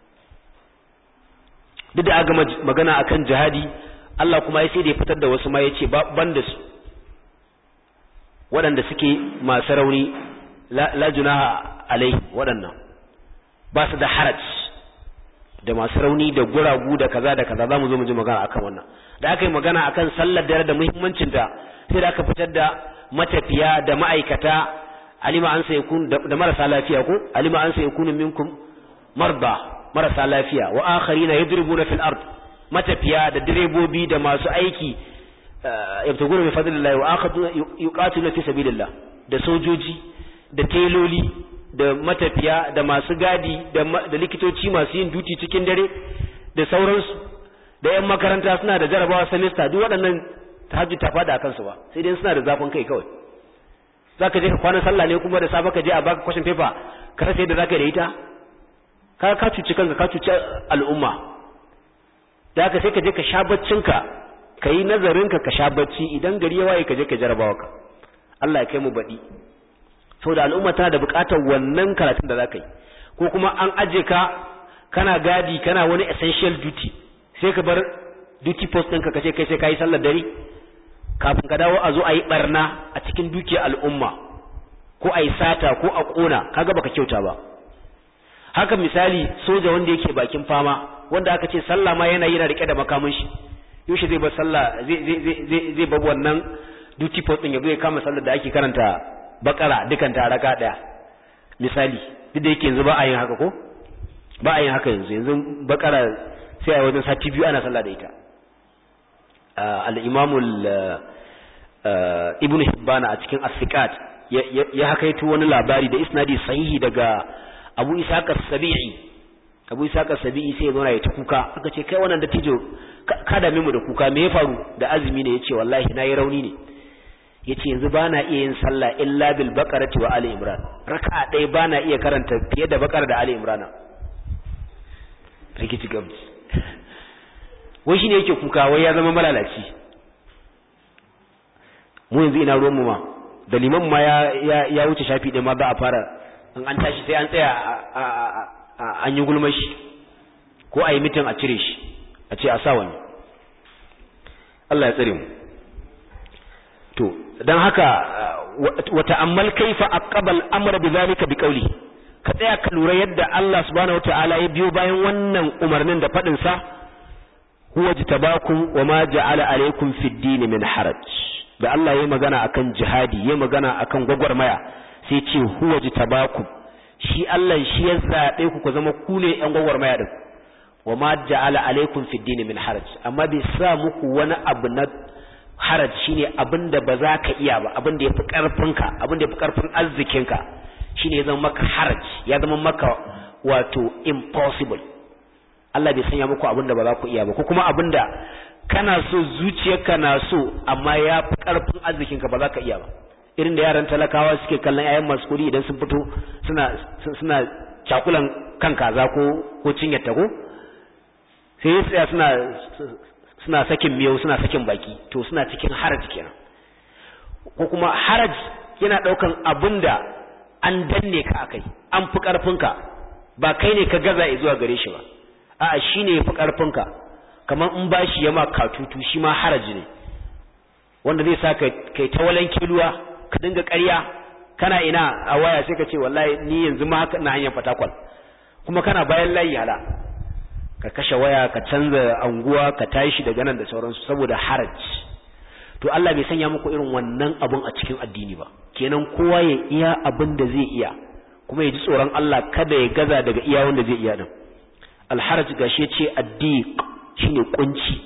duk da aka magana akan jihadi Allah kuma ya sai da ya fitar da wasu ma ya ce ban da su waɗanda suke masu rauni la junaha alai waɗannan ba su da haraj da masu rauni da guragu da kaza da kaza za mu zo mu ji magana akan wannan da aka yi magana akan sallar dare da muhimmancinta sai da aka fitar da matafiya da ma'aikata alima an sai kun da marasa lafiya ko alima an sai kun minkum marda marasa lafiya wa akharina yadribuna fil ard matafiya da direbobi da masu aiki yabtaguna min fadlillahi wa akhaduna yuqatiluna fi sabilillah da sojoji da teloli da matafiya da masu gadi da likitoci masu yin duti cikin dare da sauransu da yan makaranta suna da jarabawa semester duk waɗannan tahajjud ta fada akan su ba sai dai suna da zafin kai kawai zaka je ka kwana sallah ne kuma da safe ka je a baka question paper ka rasa yadda zaka yi da ita ka ka cuci kanka ka cuci al'umma da haka sai ka je ka sha baccinka ka yi nazarinka ka sha bacci idan gari ya waye ka je ka jarabawa ka Allah ya kai mu baɗi da al'umma tana da buƙatar wannan karatun da za ka yi ko kuma an aje ka kana gadi kana wani essential duty sai ka bar duty post ɗinka ka ce kai sai ka yi sallar dare kafin ka dawo a zo a yi ɓarna a cikin dukiyar al'umma ko a yi sata ko a ƙona kaga baka kyauta ba haka misali soja wanda yake bakin fama wanda aka ce sallah ma yana yana rike da makamin shi yaushe zai bar sallah zai zai zai zai bar wannan duty post din yazo ya kama sallar da ake karanta bakara dukan ta raka daya misali duk da yake yanzu ba a yin haka ko ba a yin haka yanzu yanzu bakara sai a wajen sati biyu ana sallah da ita al-imam ibn hibban a cikin as-siqat ya hakaito wani labari da isnadi sahihi daga abu isaka sabi'i abu isaka sabi'i sai ya zo ya ta kuka aka ce kai wannan dattijo ka dame mu da kuka me ya faru da azumi ne yace wallahi nayi rauni ne yace yanzu bana iya yin sallah illa bil baqarati wa ali imran raka'a ɗaya bana iya karanta fiye da baqara da ali imran rikici gamji wai shine yake kuka wai ya zama malalaci mu yanzu ina ruwan mu ma da liman ma ya ya wuce shafi ɗaya ma ba a fara in an tashi sai an tsaya an yi gulmar shi ko a yi mitin a cire shi a ce a sa wani Allah ya tsare mu to don haka wata ammal kaifa aqbal amra bi zalika bi qawli ka tsaya ka lura yadda Allah subhanahu wataala ya biyo bayan wannan umarnin da fadin sa huwa jitabakum wa ma ja'ala alaykum fid din min haraj da Allah ya magana akan jihadi ya magana akan gwagwarmaya sai ce huwa jitabakum shi Allah shi ya zabe ku ku zama ku ne ƴan gwagwarmaya din wa ma ja'ala alaikum fid din min haraj amma bai sa muku wani abu na haraj shine abinda ba za ka iya ba abinda yafi karfinka abinda yafi karfin arzikinka shine ya zama maka haraj ya zama maka wato impossible Allah bai sanya muku abinda ba za ku iya ba ko kuma abinda kana so zuciyarka na so amma ya fi karfin arzikinka ba za ka iya ba irin da yaran talakawa suke kallon yayan masu kuɗi idan sun fito suna suna cakulan kan kaza ko ko cinyar ta ko sai tsaya suna suna sakin miyau suna sakin baki to suna cikin haraj kenan ko kuma haraj yana daukan abinda an danne ka akai an fi karfinka ba kai ne ka gaza zuwa gare shi ba a'a shine ya fi karfinka kamar in bashi ya ma katutu shi ma haraji ne wanda zai sa kai ta walan kiluwa ka dinga ƙarya kana ina a waya sai ka ce wallahi ni yanzu ma haka na hanyar fatakwal kuma kana bayan layi hala ka kashe waya ka canza anguwa ka tashi daga nan da sauransu saboda haraj to Allah bai sanya muku irin wannan abun a cikin addini ba kenan kowa ya iya abin da zai iya kuma ya ji tsoron Allah kada ya gaza daga iya wanda zai iya din alharaj gashi ya ce addiq shine kunci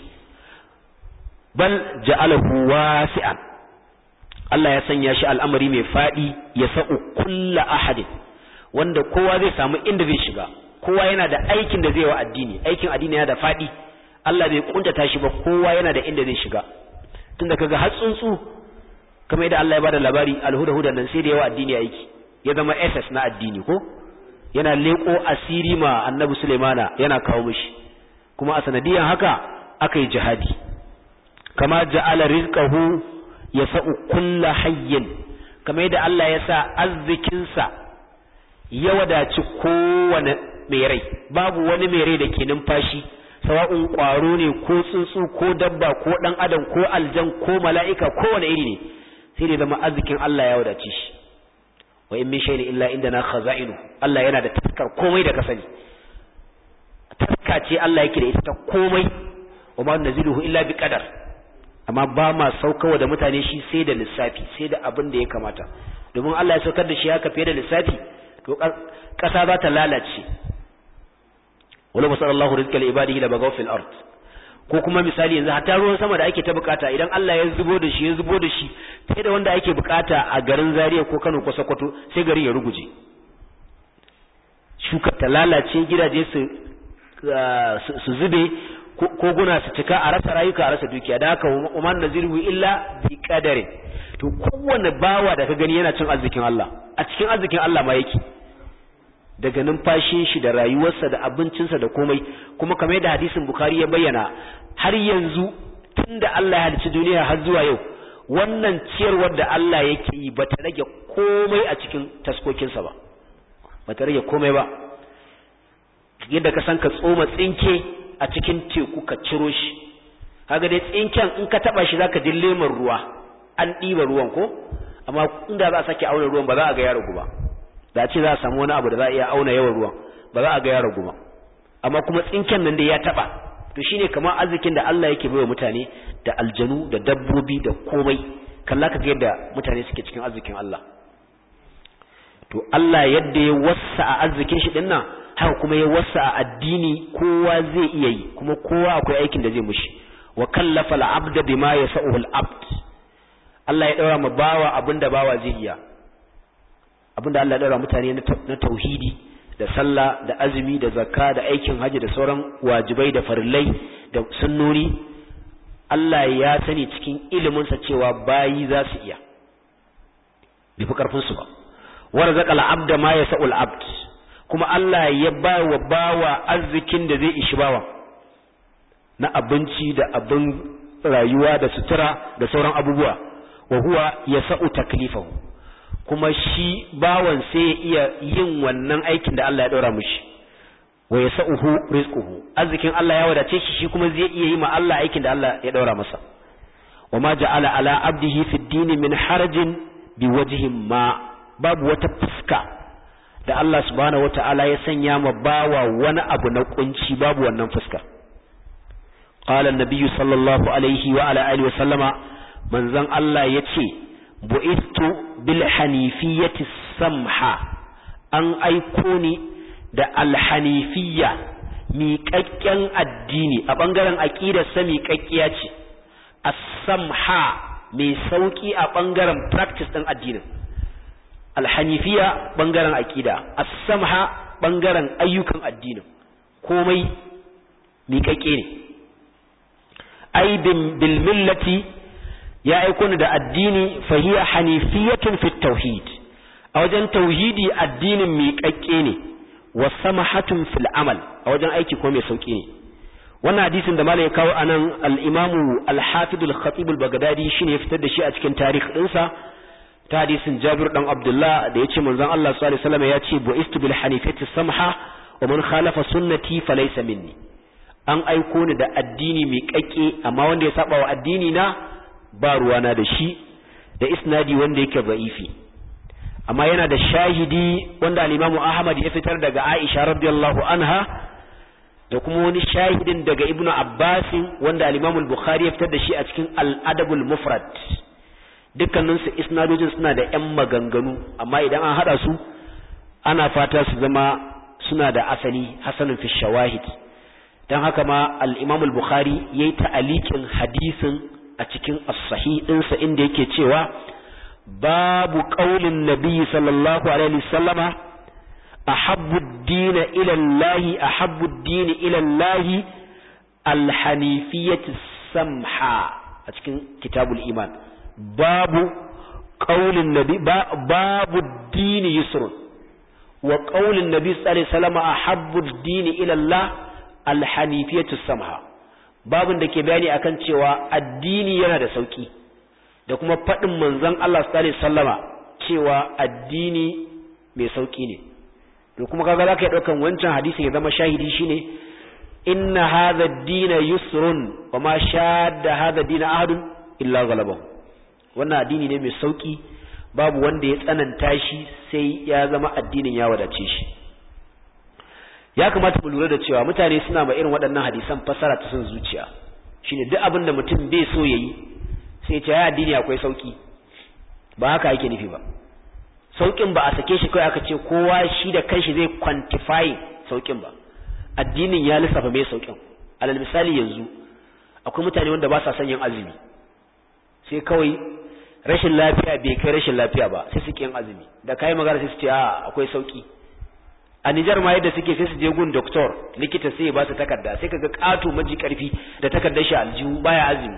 bal ja'alahu wasi'an Allah ya sanya shi al'amari mai fadi ya sa'u kulla ahadin wanda kowa zai samu inda zai shiga kowa yana da aikin da zai wa addini aikin addini yana da fadi Allah bai kuntata shi ba kowa yana da inda zai shiga tunda kaga har tsuntsu kamar yadda Allah ya bada labari alhuda hudan nan sai da yawa addini aiki ya zama SS na addini ko yana leko asiri ma annabi Sulaimana yana kawo mishi kuma a sanadiyan haka aka yi jihadi kama ja'ala rizqahu yasa'u kulla hayyin kamar yadda Allah ya sa arzikinsa ya wadaci kowane mai rai babu wani mai rai da ke numfashi sawa'un ƙwaro ne ko tsuntsu ko dabba ko ɗan adam ko aljan ko mala'ika ko wani iri ne sai da zama arzikin Allah ya wadace shi wa in min shay'in illa indana khaza'inu Allah yana da taskar komai da ka sani taska ce Allah yake da ita ta komai wa ma naziluhu illa bi qadar amma ba ma saukawa da mutane shi sai da lissafi sai da abin da ya kamata domin Allah ya saukar da shi haka fiye da lissafi to ƙasa za ta lalace wala basallallahu rizqa li ibadihi la bagaw fil ard ko kuma misali yanzu hatta ruwan sama da ake ta bukata idan Allah ya zubo da shi ya zubo da shi sai da wanda ake bukata a garin Zaria ko Kano ko Sokoto sai garin ya ruguje shuka ta lalace gidaje su su zube ko guna su cika a rasa rayuka a rasa dukiya da haka umar naziru illa bi qadari to kowanne bawa da ka gani yana cin arzikin Allah a cikin arzikin Allah ma yake daga numfashin shi da rayuwarsa da abincinsa da komai kuma kamar yadda hadisin Bukhari ya bayyana har yanzu tunda Allah ya halicci duniya har zuwa yau wannan ciyarwar da Allah yake yi bata rage komai a cikin taskokinsa ba bata rage komai ba yadda ka san ka tsoma tsinke a cikin teku ka ciro shi kaga dai tsinken in ka taba shi zaka ji lemar ruwa an ɗiba ruwan ko amma inda za a sake auna ruwan ba za a ga ya ragu ba da ce za a samu wani abu da za a iya auna yawan ruwan ba za a ga ya ragu ba amma kuma tsinken nan dai ya taba to shine kamar arzikin da Allah yake baiwa mutane da aljanu da dabbobi da komai kalla ka ga yadda mutane suke cikin arzikin Allah to Allah yadda ya wassa a arzikin shi dinnan haka kuma ya wasa a addini kowa zai iya yi kuma kowa akwai aikin da zai mushi wa kallafa al-abda bima yasa'uhu al-abd Allah ya daura ma bawa abinda bawa zai iya abinda Allah ya daura mutane na tauhidi da sallah da azumi da zakka da aikin haji da sauran wajibai da farillai da sunnoni Allah ya sani cikin iliminsa cewa bayi za su iya bai fi karfin su ba warzaqa al-abda ma yasa'u al-abd kuma Allah ya ba wa bawa arzikin da zai ishi bawa na abinci da abin rayuwa da sutura da sauran abubuwa wa huwa yasa'u taklifahu kuma shi bawan sai ya iya yin wannan aikin da Allah ya daura mishi wa yasa'uhu rizquhu arzikin Allah ya wadace shi shi kuma zai iya yi ma Allah aikin da Allah ya daura masa wa ma ja'ala ala abdihi fid dini min harajin biwajhin ma babu wata fuska da Allah subhanahu wata'ala ya sanya ma bawa wani abu na kunci babu wannan fuska qala an-nabiyyu sallallahu alaihi wa ala alihi wa sallama manzon Allah yace bu'istu bil hanifiyyati samha an aiko ni da al-hanifiyya miƙaƙƙen addini a ɓangaren aƙidar sa miƙaƙƙiya ce as-samha mai sauƙi a ɓangaren practice ɗin addinin alhanifiya bangaren aqida as-samha bangaren ayyukan addinin komai miƙaƙe ne ai bil millati ya aiko ni da addini fahiya hanifiyatun fit tauhid a wajen tauhidi addinin miƙaƙe ne wa samahatun fil amal a wajen aiki ko mai sauki ne wannan hadisin da malai ya kawo anan al-imamu al-hafid al-khatib al-baghdadi shine ya fitar da shi a cikin tarikh dinsa ta hadisin Jabir dan Abdullah da yace manzon Allah sallallahu alaihi wasallam ya ce bu'istu bil hanifati samha wa man khalafa sunnati falaysa minni an aiko ni da addini mai kakke amma wanda ya saba wa addini na ba ruwana da shi da isnadi wanda yake ba'ifi amma yana da shahidi wanda al-Imam Ahmad ya fitar daga Aisha radiyallahu anha da kuma wani shahidin daga Ibn Abbas wanda al-Imam al-Bukhari ya fitar da shi a cikin al-Adab al-Mufrad dukkanin su isnadojin suna da ƴan maganganu amma idan an hada su ana fata su zama suna da asali hasanun fi shawahid dan haka ma al-Imam al-Bukhari yayi ta'alikin hadisin a cikin as-sahih ɗinsa inda yake cewa babu qaulin nabi sallallahu alaihi wasallama ahabbu ad-din ila Allah ahabbu ad-din ila Allah al-hanifiyyah samha a cikin kitabul iman babu qaulin nabi babu ad-din yusrun wa qaulin nabi sallallahu alaihi wasallama ahabbu ad-din ila Allah al-hanifiyyah samha babin da ke bayani akan cewa addini yana da sauki da kuma faɗin manzon Allah sallallahu alaihi wasallama cewa addini mai sauki ne to kuma kaga zaka yi daukan wancan hadisi ya zama shahidi shine inna hadha ad-din yusrun wa ma shadda hadha ad-din ahadun illa ghalabahu wannan addini ne mai sauki babu wanda ya tsananta shi sai ya zama addinin ya wadace shi ya kamata mu lura da cewa mutane suna ma irin waɗannan hadisan fasara ta son zuciya shine duk abin da mutum bai so yayi sai ya ce ya addini akwai sauki ba haka yake nufi ba saukin ba a sake shi kai aka ce kowa shi da kanshi zai quantify saukin ba addinin ya lissafa mai saukin alal misali yanzu akwai mutane wanda ba sa son yin azumi sai kawai rashin lafiya bai kai rashin lafiya ba sai su yin azumi da kai magana sai su ce a akwai sauki a Nijar ma yadda suke sai su je gun doktor likita sai ya ba su takarda sai kaga kato maji karfi da takardar shi aljihu baya azumi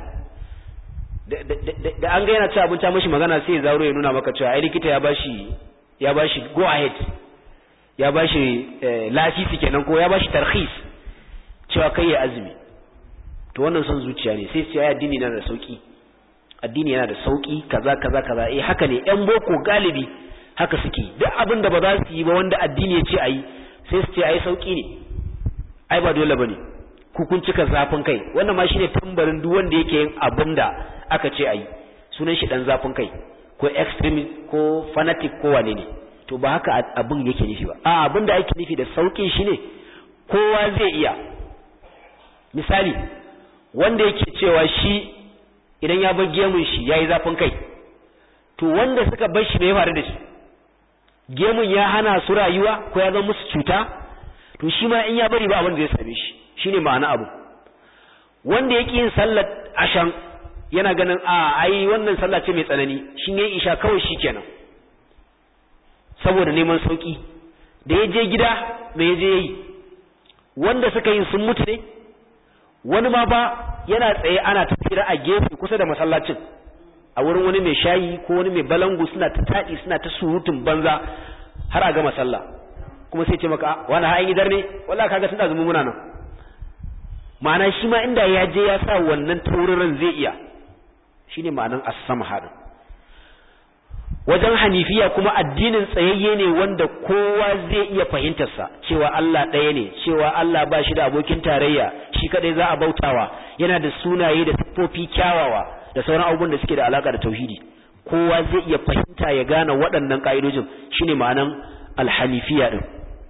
da an ga yana ci abinci mashi magana sai ya zaro ya nuna maka cewa ai likita ya bashi ya bashi go ahead ya bashi lasisi kenan ko ya bashi tarhis cewa kai ya azumi to wannan son zuciya ne sai sai addini yana da sauki addini yana da sauki kaza kaza kaza eh haka ne yan boko galibi haka suke duk abin da ba za su yi ba wanda addini ya ce ayi sai su ce ai sauki ne ai ba dole bane ku kun cika zafin kai wannan ma shine tambarin duk wanda yake yin abin da aka ce ayi sunan shi dan zafin kai ko extremist ko fanatic ko wane ne to ba haka abin yake nufi ba a abin da ake nufi da saukin shine kowa zai iya misali wanda yake cewa shi idan ya bar gemun shi yayi zafin kai to wanda suka bar shi me ya faru da shi gemun ya hana su rayuwa ko ya zama musu cuta to shi ma in ya bari ba abin da zai same shi shine ma'ana abu wanda yake yin sallar ashan yana ganin a ai wannan sallah ce mai tsanani shin yayi isha kawai shikenan saboda neman sauki da ya je gida me ya je yi wanda suka yi sun mutu ne wani ma ba yana tsaye ana tafira a gefe kusa da masallacin a wurin wani mai shayi ko wani mai balangu suna ta taɗi suna ta surutun banza har a gama sallah kuma sai ce maka wani ha'in idar ne wallahi kaga tun azumin muna nan ma'ana shi ma inda ya je ya sa wannan tauriran zai iya shine ma'anan as-sama hadin wajen hanifiya kuma addinin tsayayye ne wanda kowa zai iya fahimtarsa cewa Allah ɗaya ne cewa Allah ba shi da abokin tarayya shi kadai za a bautawa yana da sunaye da siffofi kyawawa da sauran abubuwan da suke da alaka da tauhidi kowa zai iya fahimta ya gane waɗannan ƙa'idojin shine ma'anan alhanifiya din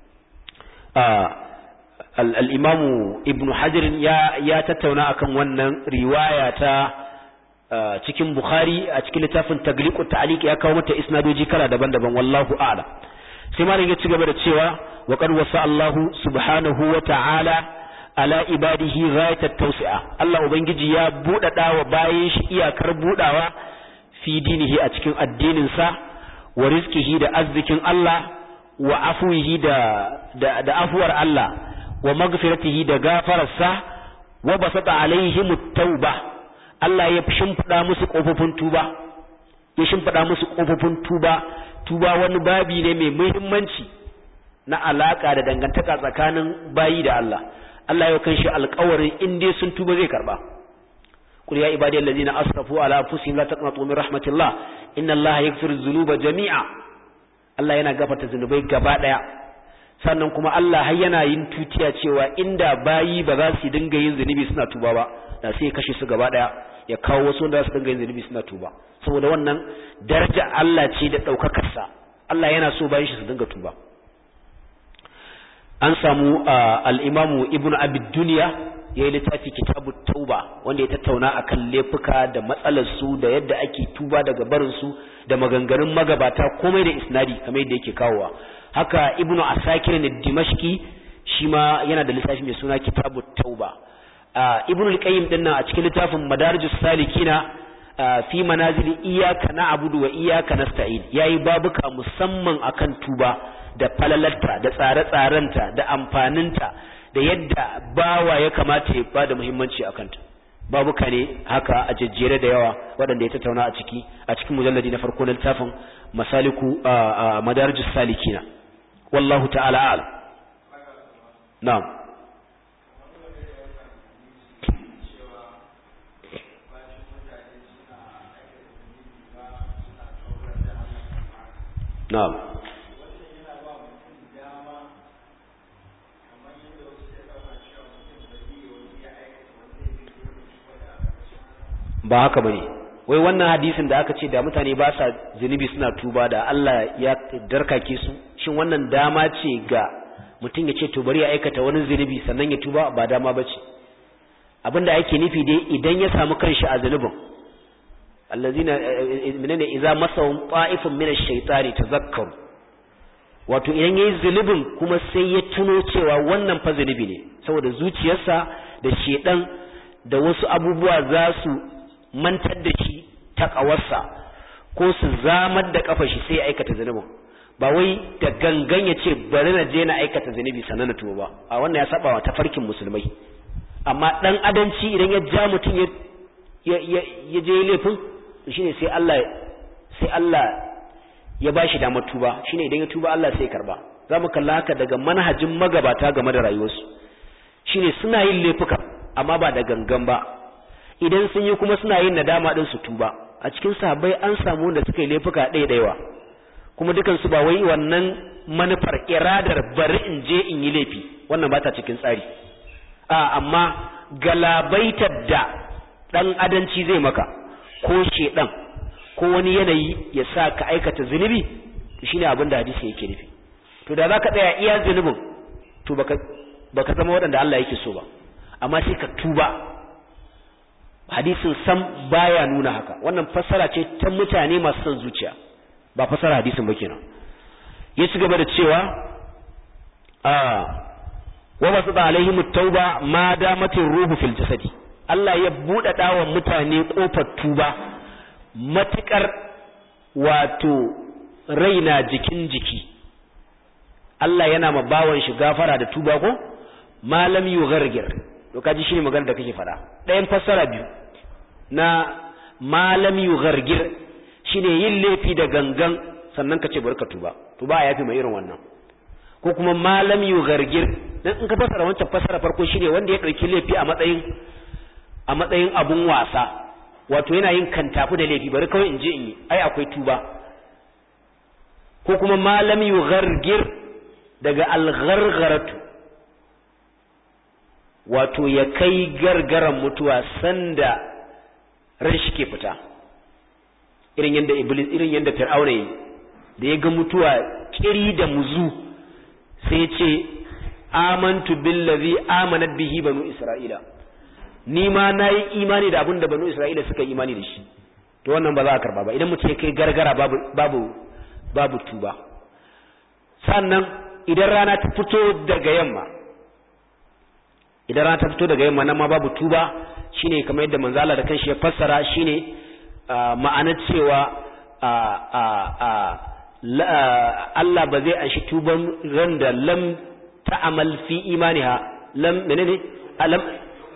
al-imamu ibn hajar ya ya tattauna akan wannan riwaya ta cikin bukhari a cikin littafin tagliqut ta'liq ya kawo mata isnadoji kala daban-daban wallahu a'lam sai malam ya ci gaba da cewa wa qad wasa Allahu subhanahu wa ta'ala ala ibadihi ghayat tawsi'a Allah ubangiji ya budada wa bayin shi iyakar budawa fi dinihi a cikin addinin sa wa rizqihi da arzikin Allah wa afuwihi da da, da afuwar Allah wa maghfiratihi da gafararsa wa basata alaihim tauba Allah ya shimfida musu kofofin tuba ya shimfida musu kofofin tuba tuba wani babi ne mai muhimmanci na alaka da dangantaka tsakanin bayi da Allah Allah ya kanshi alƙawarin in dai sun tuba zai karba qul ya ibadi allazina asrafu ala anfusihim la taqnatu min rahmatillah inna allaha yaghfiru dhunuba jami'a Allah yana gafarta zunubai gaba daya sannan kuma Allah har yana yin tutiya cewa inda bayi ba za su dinga yin zunubi suna tuba ba da sai ya kashe su gaba daya ya kawo wasu wanda za su dinga yin zunubi suna tuba saboda wannan daraja Allah ce da daukakar sa Allah yana so bayin shi su dinga tuba an samu al-Imam Ibn Abi Dunya yayi littafi Kitabut Tauba wanda ya tattauna akan laifuka da matsalar su da yadda ake tuba daga barin su da maganganun magabata komai da isnadi kamar yadda yake kawowa haka ibnu asakir ne dimashki shi ma yana da littafi mai suna kitabut tauba ibnu al-qayyim din nan a cikin littafin madarijus salikina fi manazil iyyaka na'budu wa iyyaka nasta'in yayi babuka musamman akan tuba da falalarta da tsare-tsarenta da amfaninta da yadda bawa ya kamata ya bada muhimmanci akan ta babuka ne haka a jejjere da yawa waɗanda ya tattauna a ciki a cikin mujalladi na farko na littafin masaliku madarijus salikina wallahu ta'ala a'lam na'am na'am ba haka bane wai wannan hadisin da aka ce da mutane ba sa zunubi suna tuba da Allah ya darkake su shin wannan dama ce ga mutum ya ce to bari ya aikata wani zunubi sannan ya tuba ba dama bace abinda ake nufi dai idan ya samu kanshi a zunubin allazina minane idza masahum ta'ifun min ash-shaytani tazakkaru wato idan yayi zunubin kuma sai ya tuno cewa wannan fa zunubi ne saboda zuciyarsa da shedan da wasu abubuwa za su mantar da shi takawarsa ko su zamar da kafa shi sai ya aikata zunubin ba wai da gangan ya ce bari na je na aikata zunubi sannan na tuba ba a wannan ya saba wa tafarkin musulmai amma dan adanci idan ya ja mutum ya ya je laifin shine sai Allah sai Allah ya bashi damar tuba shine idan ya tuba Allah sai ya karba zamu kalla haka daga manhajin magabata game da rayuwarsu shine suna yin laifuka amma ba da gangan ba idan sun yi kuma suna yin nadama din su tuba a cikin sahabbai an samu wanda suka yi laifuka ɗaya ɗayawa kuma dukan su ba wai wannan manufar iradar bari in je in yi laifi wannan ba ta cikin tsari a amma galabaitar da dan adanci zai maka ko shedan ko wani yanayi ya sa ka aikata zunubi shine abin da hadisi yake nufi to da zaka tsaya iya zunubin to baka baka zama waɗanda Allah yake so ba amma sai ka tuba hadisin sam baya nuna haka wannan fassara ce ta mutane masu son zuciya ba fassara hadisin ba kenan ya ci gaba da cewa a wa basu da alaihim tauba ma damatin ruhu fil jasadi Allah ya buɗe wa mutane kofar tuba matukar wato raina jikin jiki Allah yana ma bawan shi gafara da tuba ko malam yughargir to kaji shine magana da kake fada ɗayan fassara biyu na malam yughargir shine yin laifi da gangan sannan ka ce bari ka tuba to ba yafi mai irin wannan ko kuma malam yughargir dan in ka fassara wancan fassara farko shine wanda ya dauki laifi a matsayin a matsayin abun wasa wato yana yin kantafu da laifi bari kawai in je in yi ai akwai tuba ko kuma malam yughargir daga alghargharatu wato ya kai gargaran mutuwa sanda ran shi ke fita irin yadda iblis irin yadda fir'auna yi da ya ga mutuwa kiri da muzu sai ya ce amantu billazi amanat bihi banu isra'ila ni ma nayi imani da abin da banu isra'ila suka imani da shi to wannan ba za a karba ba idan mutum ya kai gargara babu babu babu tuba sannan idan rana ta fito daga yamma idan rana ta fito daga yamma nan ma babu tuba shine kamar yadda manzo Allah da kanshi ya fassara shine ma'anar cewa Allah ba zai anshi tuban ran da lam ta'amal fi imaniha lam menene alam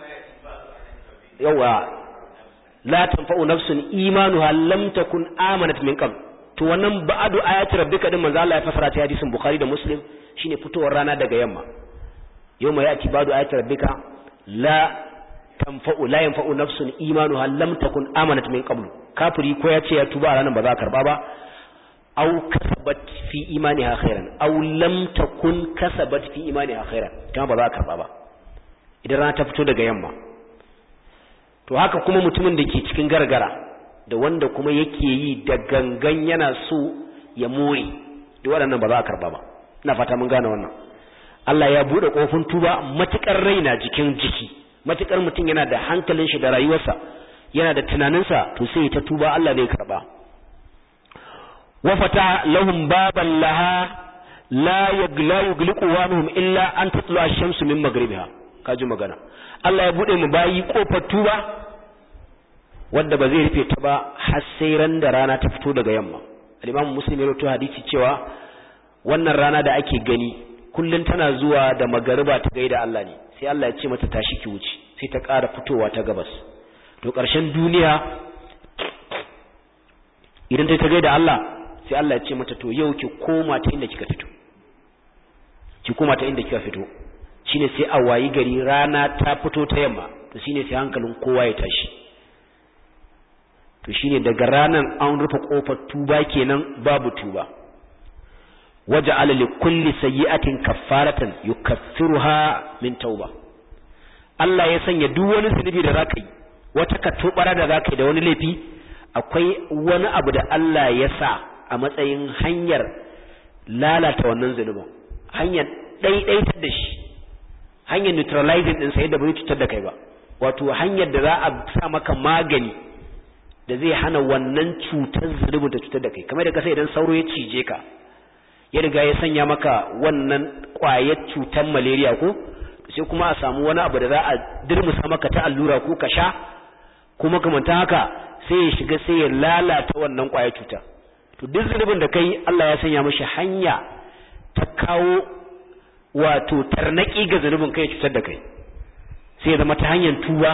yawa la tanfa'u nafsun imanuha lam takun amanat min qabl to wannan ba'adu ayati rabbika din manzo Allah ya fasara ta hadisin bukhari da muslim shine fitowar rana daga yamma yawma yati ba'du ayati rabbika la tanfa'u la yanfa'u nafsun imanuha lam takun amanat min qabl kafiri ko ya ce ya tuba ranan ba za ka karba ba aw kasabat fi imaniha khairan aw lam takun kasabat fi imaniha khairan kuma ba za ka karba ba idan rana ta fito daga yamma to haka kuma mutumin da ke cikin gargara da wanda kuma yake yi da gangan yana so ya more da waɗannan ba za a karba ba ina fata mun gane wannan Allah ya buɗe ƙofin tuba matukar raina jikin jiki matukar mutum yana da hankalin shi da rayuwarsa yana da tunaninsa to sai ta tuba Allah zai karba wa fata lahum baban laha la yagla yugliqu wanhum illa an tatlu ash-shamsu min maghribiha kaji magana Allah ya bude mu bayi kofar tuba wanda ba zai rufe ta ba har sai ran da rana ta fito daga yamma al-Imam Muslim ya rawaito hadisi cewa wannan rana da ake gani kullun tana zuwa da magariba ta gaida Allah ne sai Allah ya ce mata tashi ki wuce sai ta ƙara fitowa ta gabas to ƙarshen duniya idan ta ta gaida Allah sai Allah ya ce mata to yau ki koma ta inda kika fito ki koma ta inda kika fito shine sai a wayi gari rana ta fito ta yamma to shine sai hankalin kowa ya tashi to shine daga ranan an rufe kofar tuba kenan babu tuba waja'ala li kulli sayyi'atin kaffaratan yukaffiruha min tauba Allah ya sanya duk wani zunubi da zaka yi wata katobara da zaka yi da wani laifi akwai wani abu da Allah ya sa a matsayin hanyar lalata wannan zunubin hanyar ɗaiɗaitar da shi hanyar neutralizing ɗinsa yadda bai cutar da kai ba wato hanyar da za a sa maka magani da zai hana wannan cutar zunubin ta cutar da kai kamar da kasa idan sauro ya cije ka ya riga ya sanya maka wannan ƙwayar cutar malaria ko sai kuma a samu wani abu da za a dirmusa maka ta allura ko ka sha kuma kamanta haka sai ya shiga sai ya lalata wannan ƙwayar cuta to duk zunubin da kai Allah ya sanya mashi hanya ta kawo wato tarnaki ga zunubin kai cutar da kai sai ya zama ta hanyar tuba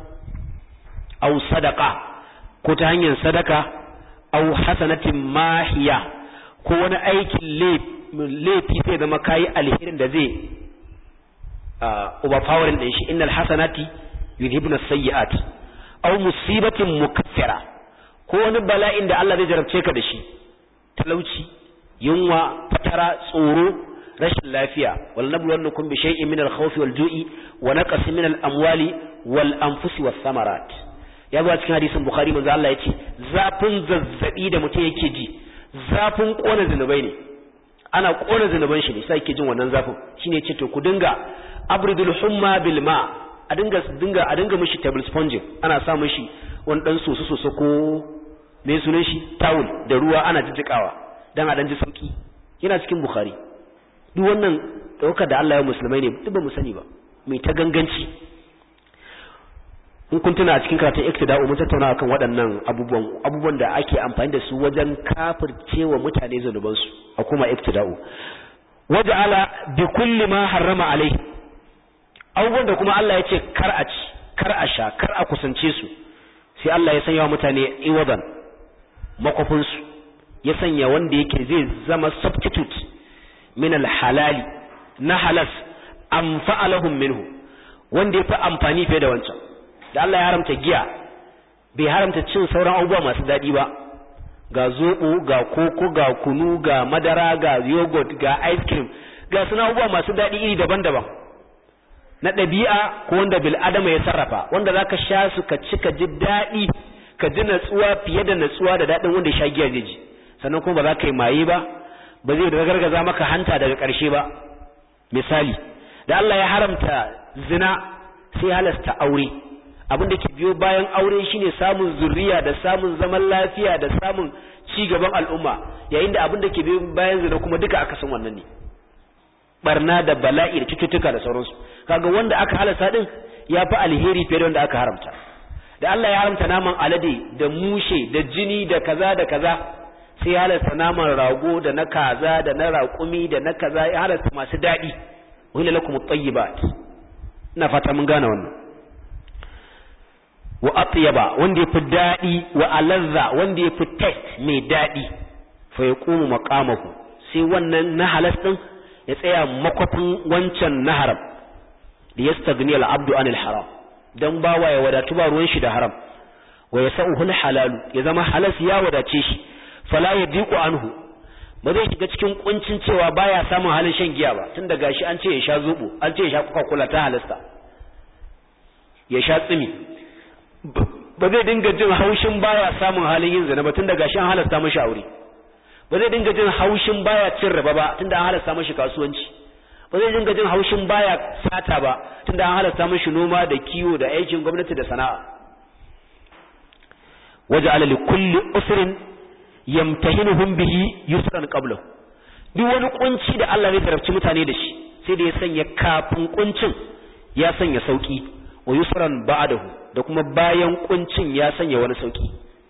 au sadaka ko ta hanyar sadaka au hasanatin mahiya ko wani aikin laifi sai zama kayi alherin da zai overpowering din shi innal hasanati yudhibna sayyi'at aw musibatin mukaffira ko wani bala'in da Allah zai jarabce ka da shi talauci yunwa fatara tsoro rashin lafiya wal nabluwannakum bi shay'in min al-khawfi wal ju'i wa naqsin min al-amwali wal anfusi was samarat ya zo cikin hadisin bukhari manzo Allah yace zafin zazzabi da mutum yake ji zafin kona zinubai ne ana kona zinuban shi ne sai yake jin wannan zafin shine yace to ku dinga abridul humma bil ma a dinga dinga a dinga mishi table sponge ana sa mishi wani dan soso soso ko me sunan shi tawul da ruwa ana jijjikawa dan a dan ji sauki yana cikin bukhari duk wannan daukar da Allah ya musulmai ne duk ba mu sani ba mai ta ganganci in kun tuna a cikin karatun iktida'u mun tattauna akan waɗannan abubuwan abubuwan da ake amfani da su wajen kafircewa mutane zanubansu a kuma iktida'u waja'ala bi kulli ma harrama alai abubuwan da kuma Allah ya ce kar a ci kar a sha kar a kusance su sai Allah ya sanya wa mutane iwadan makofin su ya sanya wanda yake zai zama substitute min halali na halas anfa'alahum minhu wanda ya fi amfani fiye da wancan da Allah ya haramta giya bai haramta cin sauran abubuwa masu daɗi ba ga zoɓo ga koko ga kunu ga madara ga yogurt ga ice cream ga suna abubuwa masu daɗi iri daban-daban na ɗabi'a ko wanda bil adama ya sarrafa wanda za ka sha su ka ci ka ji daɗi ka ji natsuwa fiye da natsuwa da daɗin wanda ya sha giya zai ji sannan kuma ba za ka yi maye ba ba zai gargaza maka hanta daga ƙarshe ba misali da Allah ya haramta zina sai halasta aure abin da ke biyo bayan aure shine samun zuriya da samun zaman lafiya da samun ci gaban al'umma yayin da abin da ke biyo bayan zina kuma duka aka san wannan ne barna da bala'i da cututtuka da sauransu kaga wanda aka halasta din ya fi alheri fiye da wanda aka haramta da Allah ya haramta naman alade da mushe da jini da kaza da kaza sai ya halasta naman rago da na kaza da na raƙumi da na kaza ya halasta masu daɗi wani lakum tayyibat ina fata mun gane wannan wa atyaba wanda yafi daɗi wa alazza wanda yafi taste mai daɗi fa yaqumu maqamahu sai wannan na halas din ya tsaya makwafin wancan na haram da yastagni al-abdu anil haram dan bawa ya wadatu ba ruwan shi da haram wa yasauhu al-halalu ya zama halas ya wadace shi fala yadiqu anhu ba zai shiga cikin kuncin cewa baya samun halin shan giya ba tun da gashi an ce ya sha zubo an ce ya sha coca cola ta halasta ya sha tsimi ba zai dinga jin haushin baya samun halin yin zina ba tun da gashi an halasta mashi aure ba zai dinga jin haushin baya cin riba ba tun da an halasta mashi kasuwanci ba zai dinga jin haushin baya sata ba tun da an halasta mashi noma da kiwo da aikin gwamnati da sana'a waje alali kulli usrin yamtahinuhum bihi yusran qablahu duk wani kunci da Allah zai tarafci mutane da shi sai da ya sanya kafin kuncin ya sanya sauki wa yusran ba'dahu da kuma bayan kuncin ya sanya wani sauki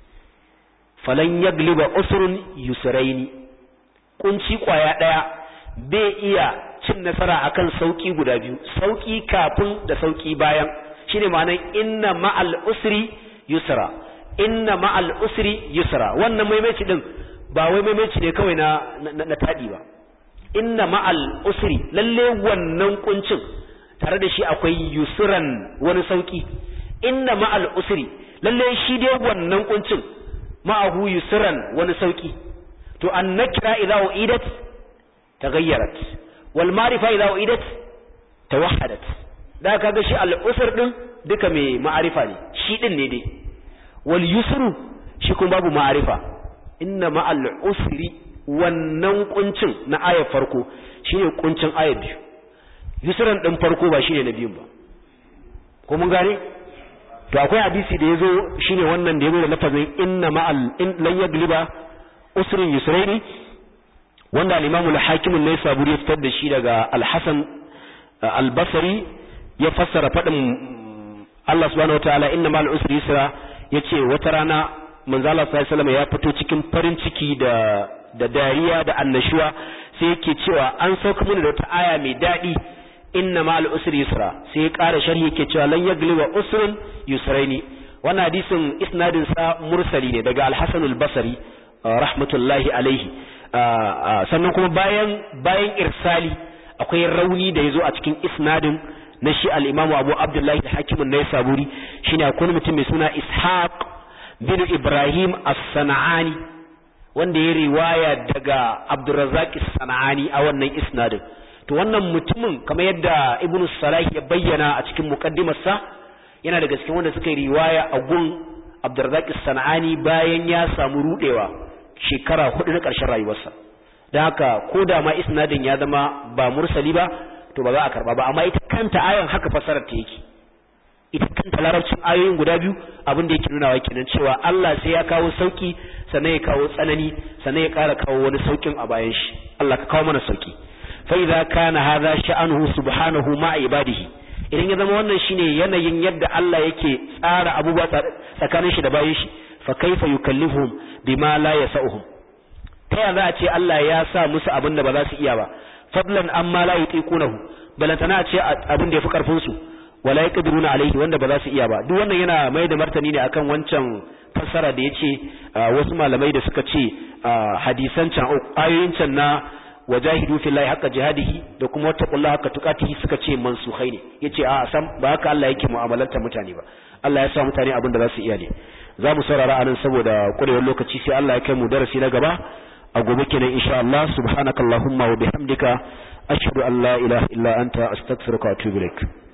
falan yagliba usrun yusraini kunci kwaya daya bai iya cin nasara akan sauki guda biyu sauki kafin da sauki bayan shine ma'anar inna ma'al usri yusra inna ma'al usri yusra wannan maimaici din ba wai maimaici ne kawai na na tadi ba inna ma'al usri lalle wannan kuncin tare da shi akwai yusran wani sauki inna ma'al usri lalle shi dai wannan kuncin ma'ahu yusran wani sauki to an nakira idza uidat taghayyarat wal ma'rifa idza uidat tawahhadat da kaga shi al usr din duka mai ma'arifa ne shi din ne dai wal yusru shi kuma babu ma'arifa inna ma'al usri wannan kuncin na ayar farko shine kuncin ayar biyu yusran din farko ba shine na biyun ba ko mun gane to akwai hadisi da yazo shine wannan da yazo da lafazin inna ma'al in lan yagliba usrin yusraini wanda al-imamu al-hakim an-naisaburi ya fitar da shi daga al-hasan al-basri ya fassara fadin Allah subhanahu wataala inna ma'al usri yusra yace wata rana manzo Allah sallallahu alaihi ya fito cikin farin ciki da da dariya da annashuwa sai yake cewa an sauka mini da wata aya mai dadi inna ma'al usri yusra sai ya ƙara sharhi yake cewa lan yagliba usrun yusraini wannan hadisin isnadin sa mursali ne daga al-Hasan al-Basri rahmatullahi alaihi sannan kuma bayan bayan irsali akwai rauni da yazo a cikin isnadin na shi al-Imam Abu Abdullah al-Hakim an-Naisaburi shine akwai mutum mai suna Ishaq bin Ibrahim as-Sana'ani wanda ya riwaya daga Abdurrazzaq as-Sana'ani a wannan isnadin to wannan mutumin kamar yadda Ibn Salah ya bayyana a cikin muqaddimarsa yana daga cikin wanda suka yi riwaya a gun Abdurrazzaq as-Sana'ani bayan ya samu rudewa shekara hudu na ƙarshen rayuwarsa da haka ko da ma isnadin ya zama ba mursali ba to ba za a karba ba amma ita kanta ayan haka fasarar ta yake ita kanta larabcin ayoyin guda biyu abin da yake nuna wa kenan cewa Allah sai ya kawo sauki sannan ya kawo tsanani sannan ya ƙara kawo wani saukin a bayan shi Allah ka kawo mana sauki fa idza kana hadha sha'anuhu subhanahu ma ibadihi idan ya zama wannan shine yanayin yadda Allah yake tsara abubuwa tsakanin shi da bayan shi fa kaifa yukallifuhum bima la yasauhum ta yaya za a ce Allah ya sa musu abin da ba za su iya ba fadlan amma la yutiqunahu balantana a ce abin da yafi karfin su wala yaqdiruna alaihi wanda ba za su iya ba duk wannan yana mai da martani ne akan wancan fassara da yace wasu malamai da suka ce hadisan can ayoyin can na wajahidu fillahi haqqa jihadihi da kuma wattaqullaha haqqa tuqatihi suka ce mansukhai ne yace a sam ba haka Allah yake mu'amalanta mutane ba Allah ya sa mutane abin da za su iya ne za mu saurara anan saboda kurewar lokaci sai Allah ya kai mu darasi na gaba a gobe kenan insha Allah subhanakallahumma wa bihamdika ashhadu an la ilaha illa anta astaghfiruka wa atubu ilaik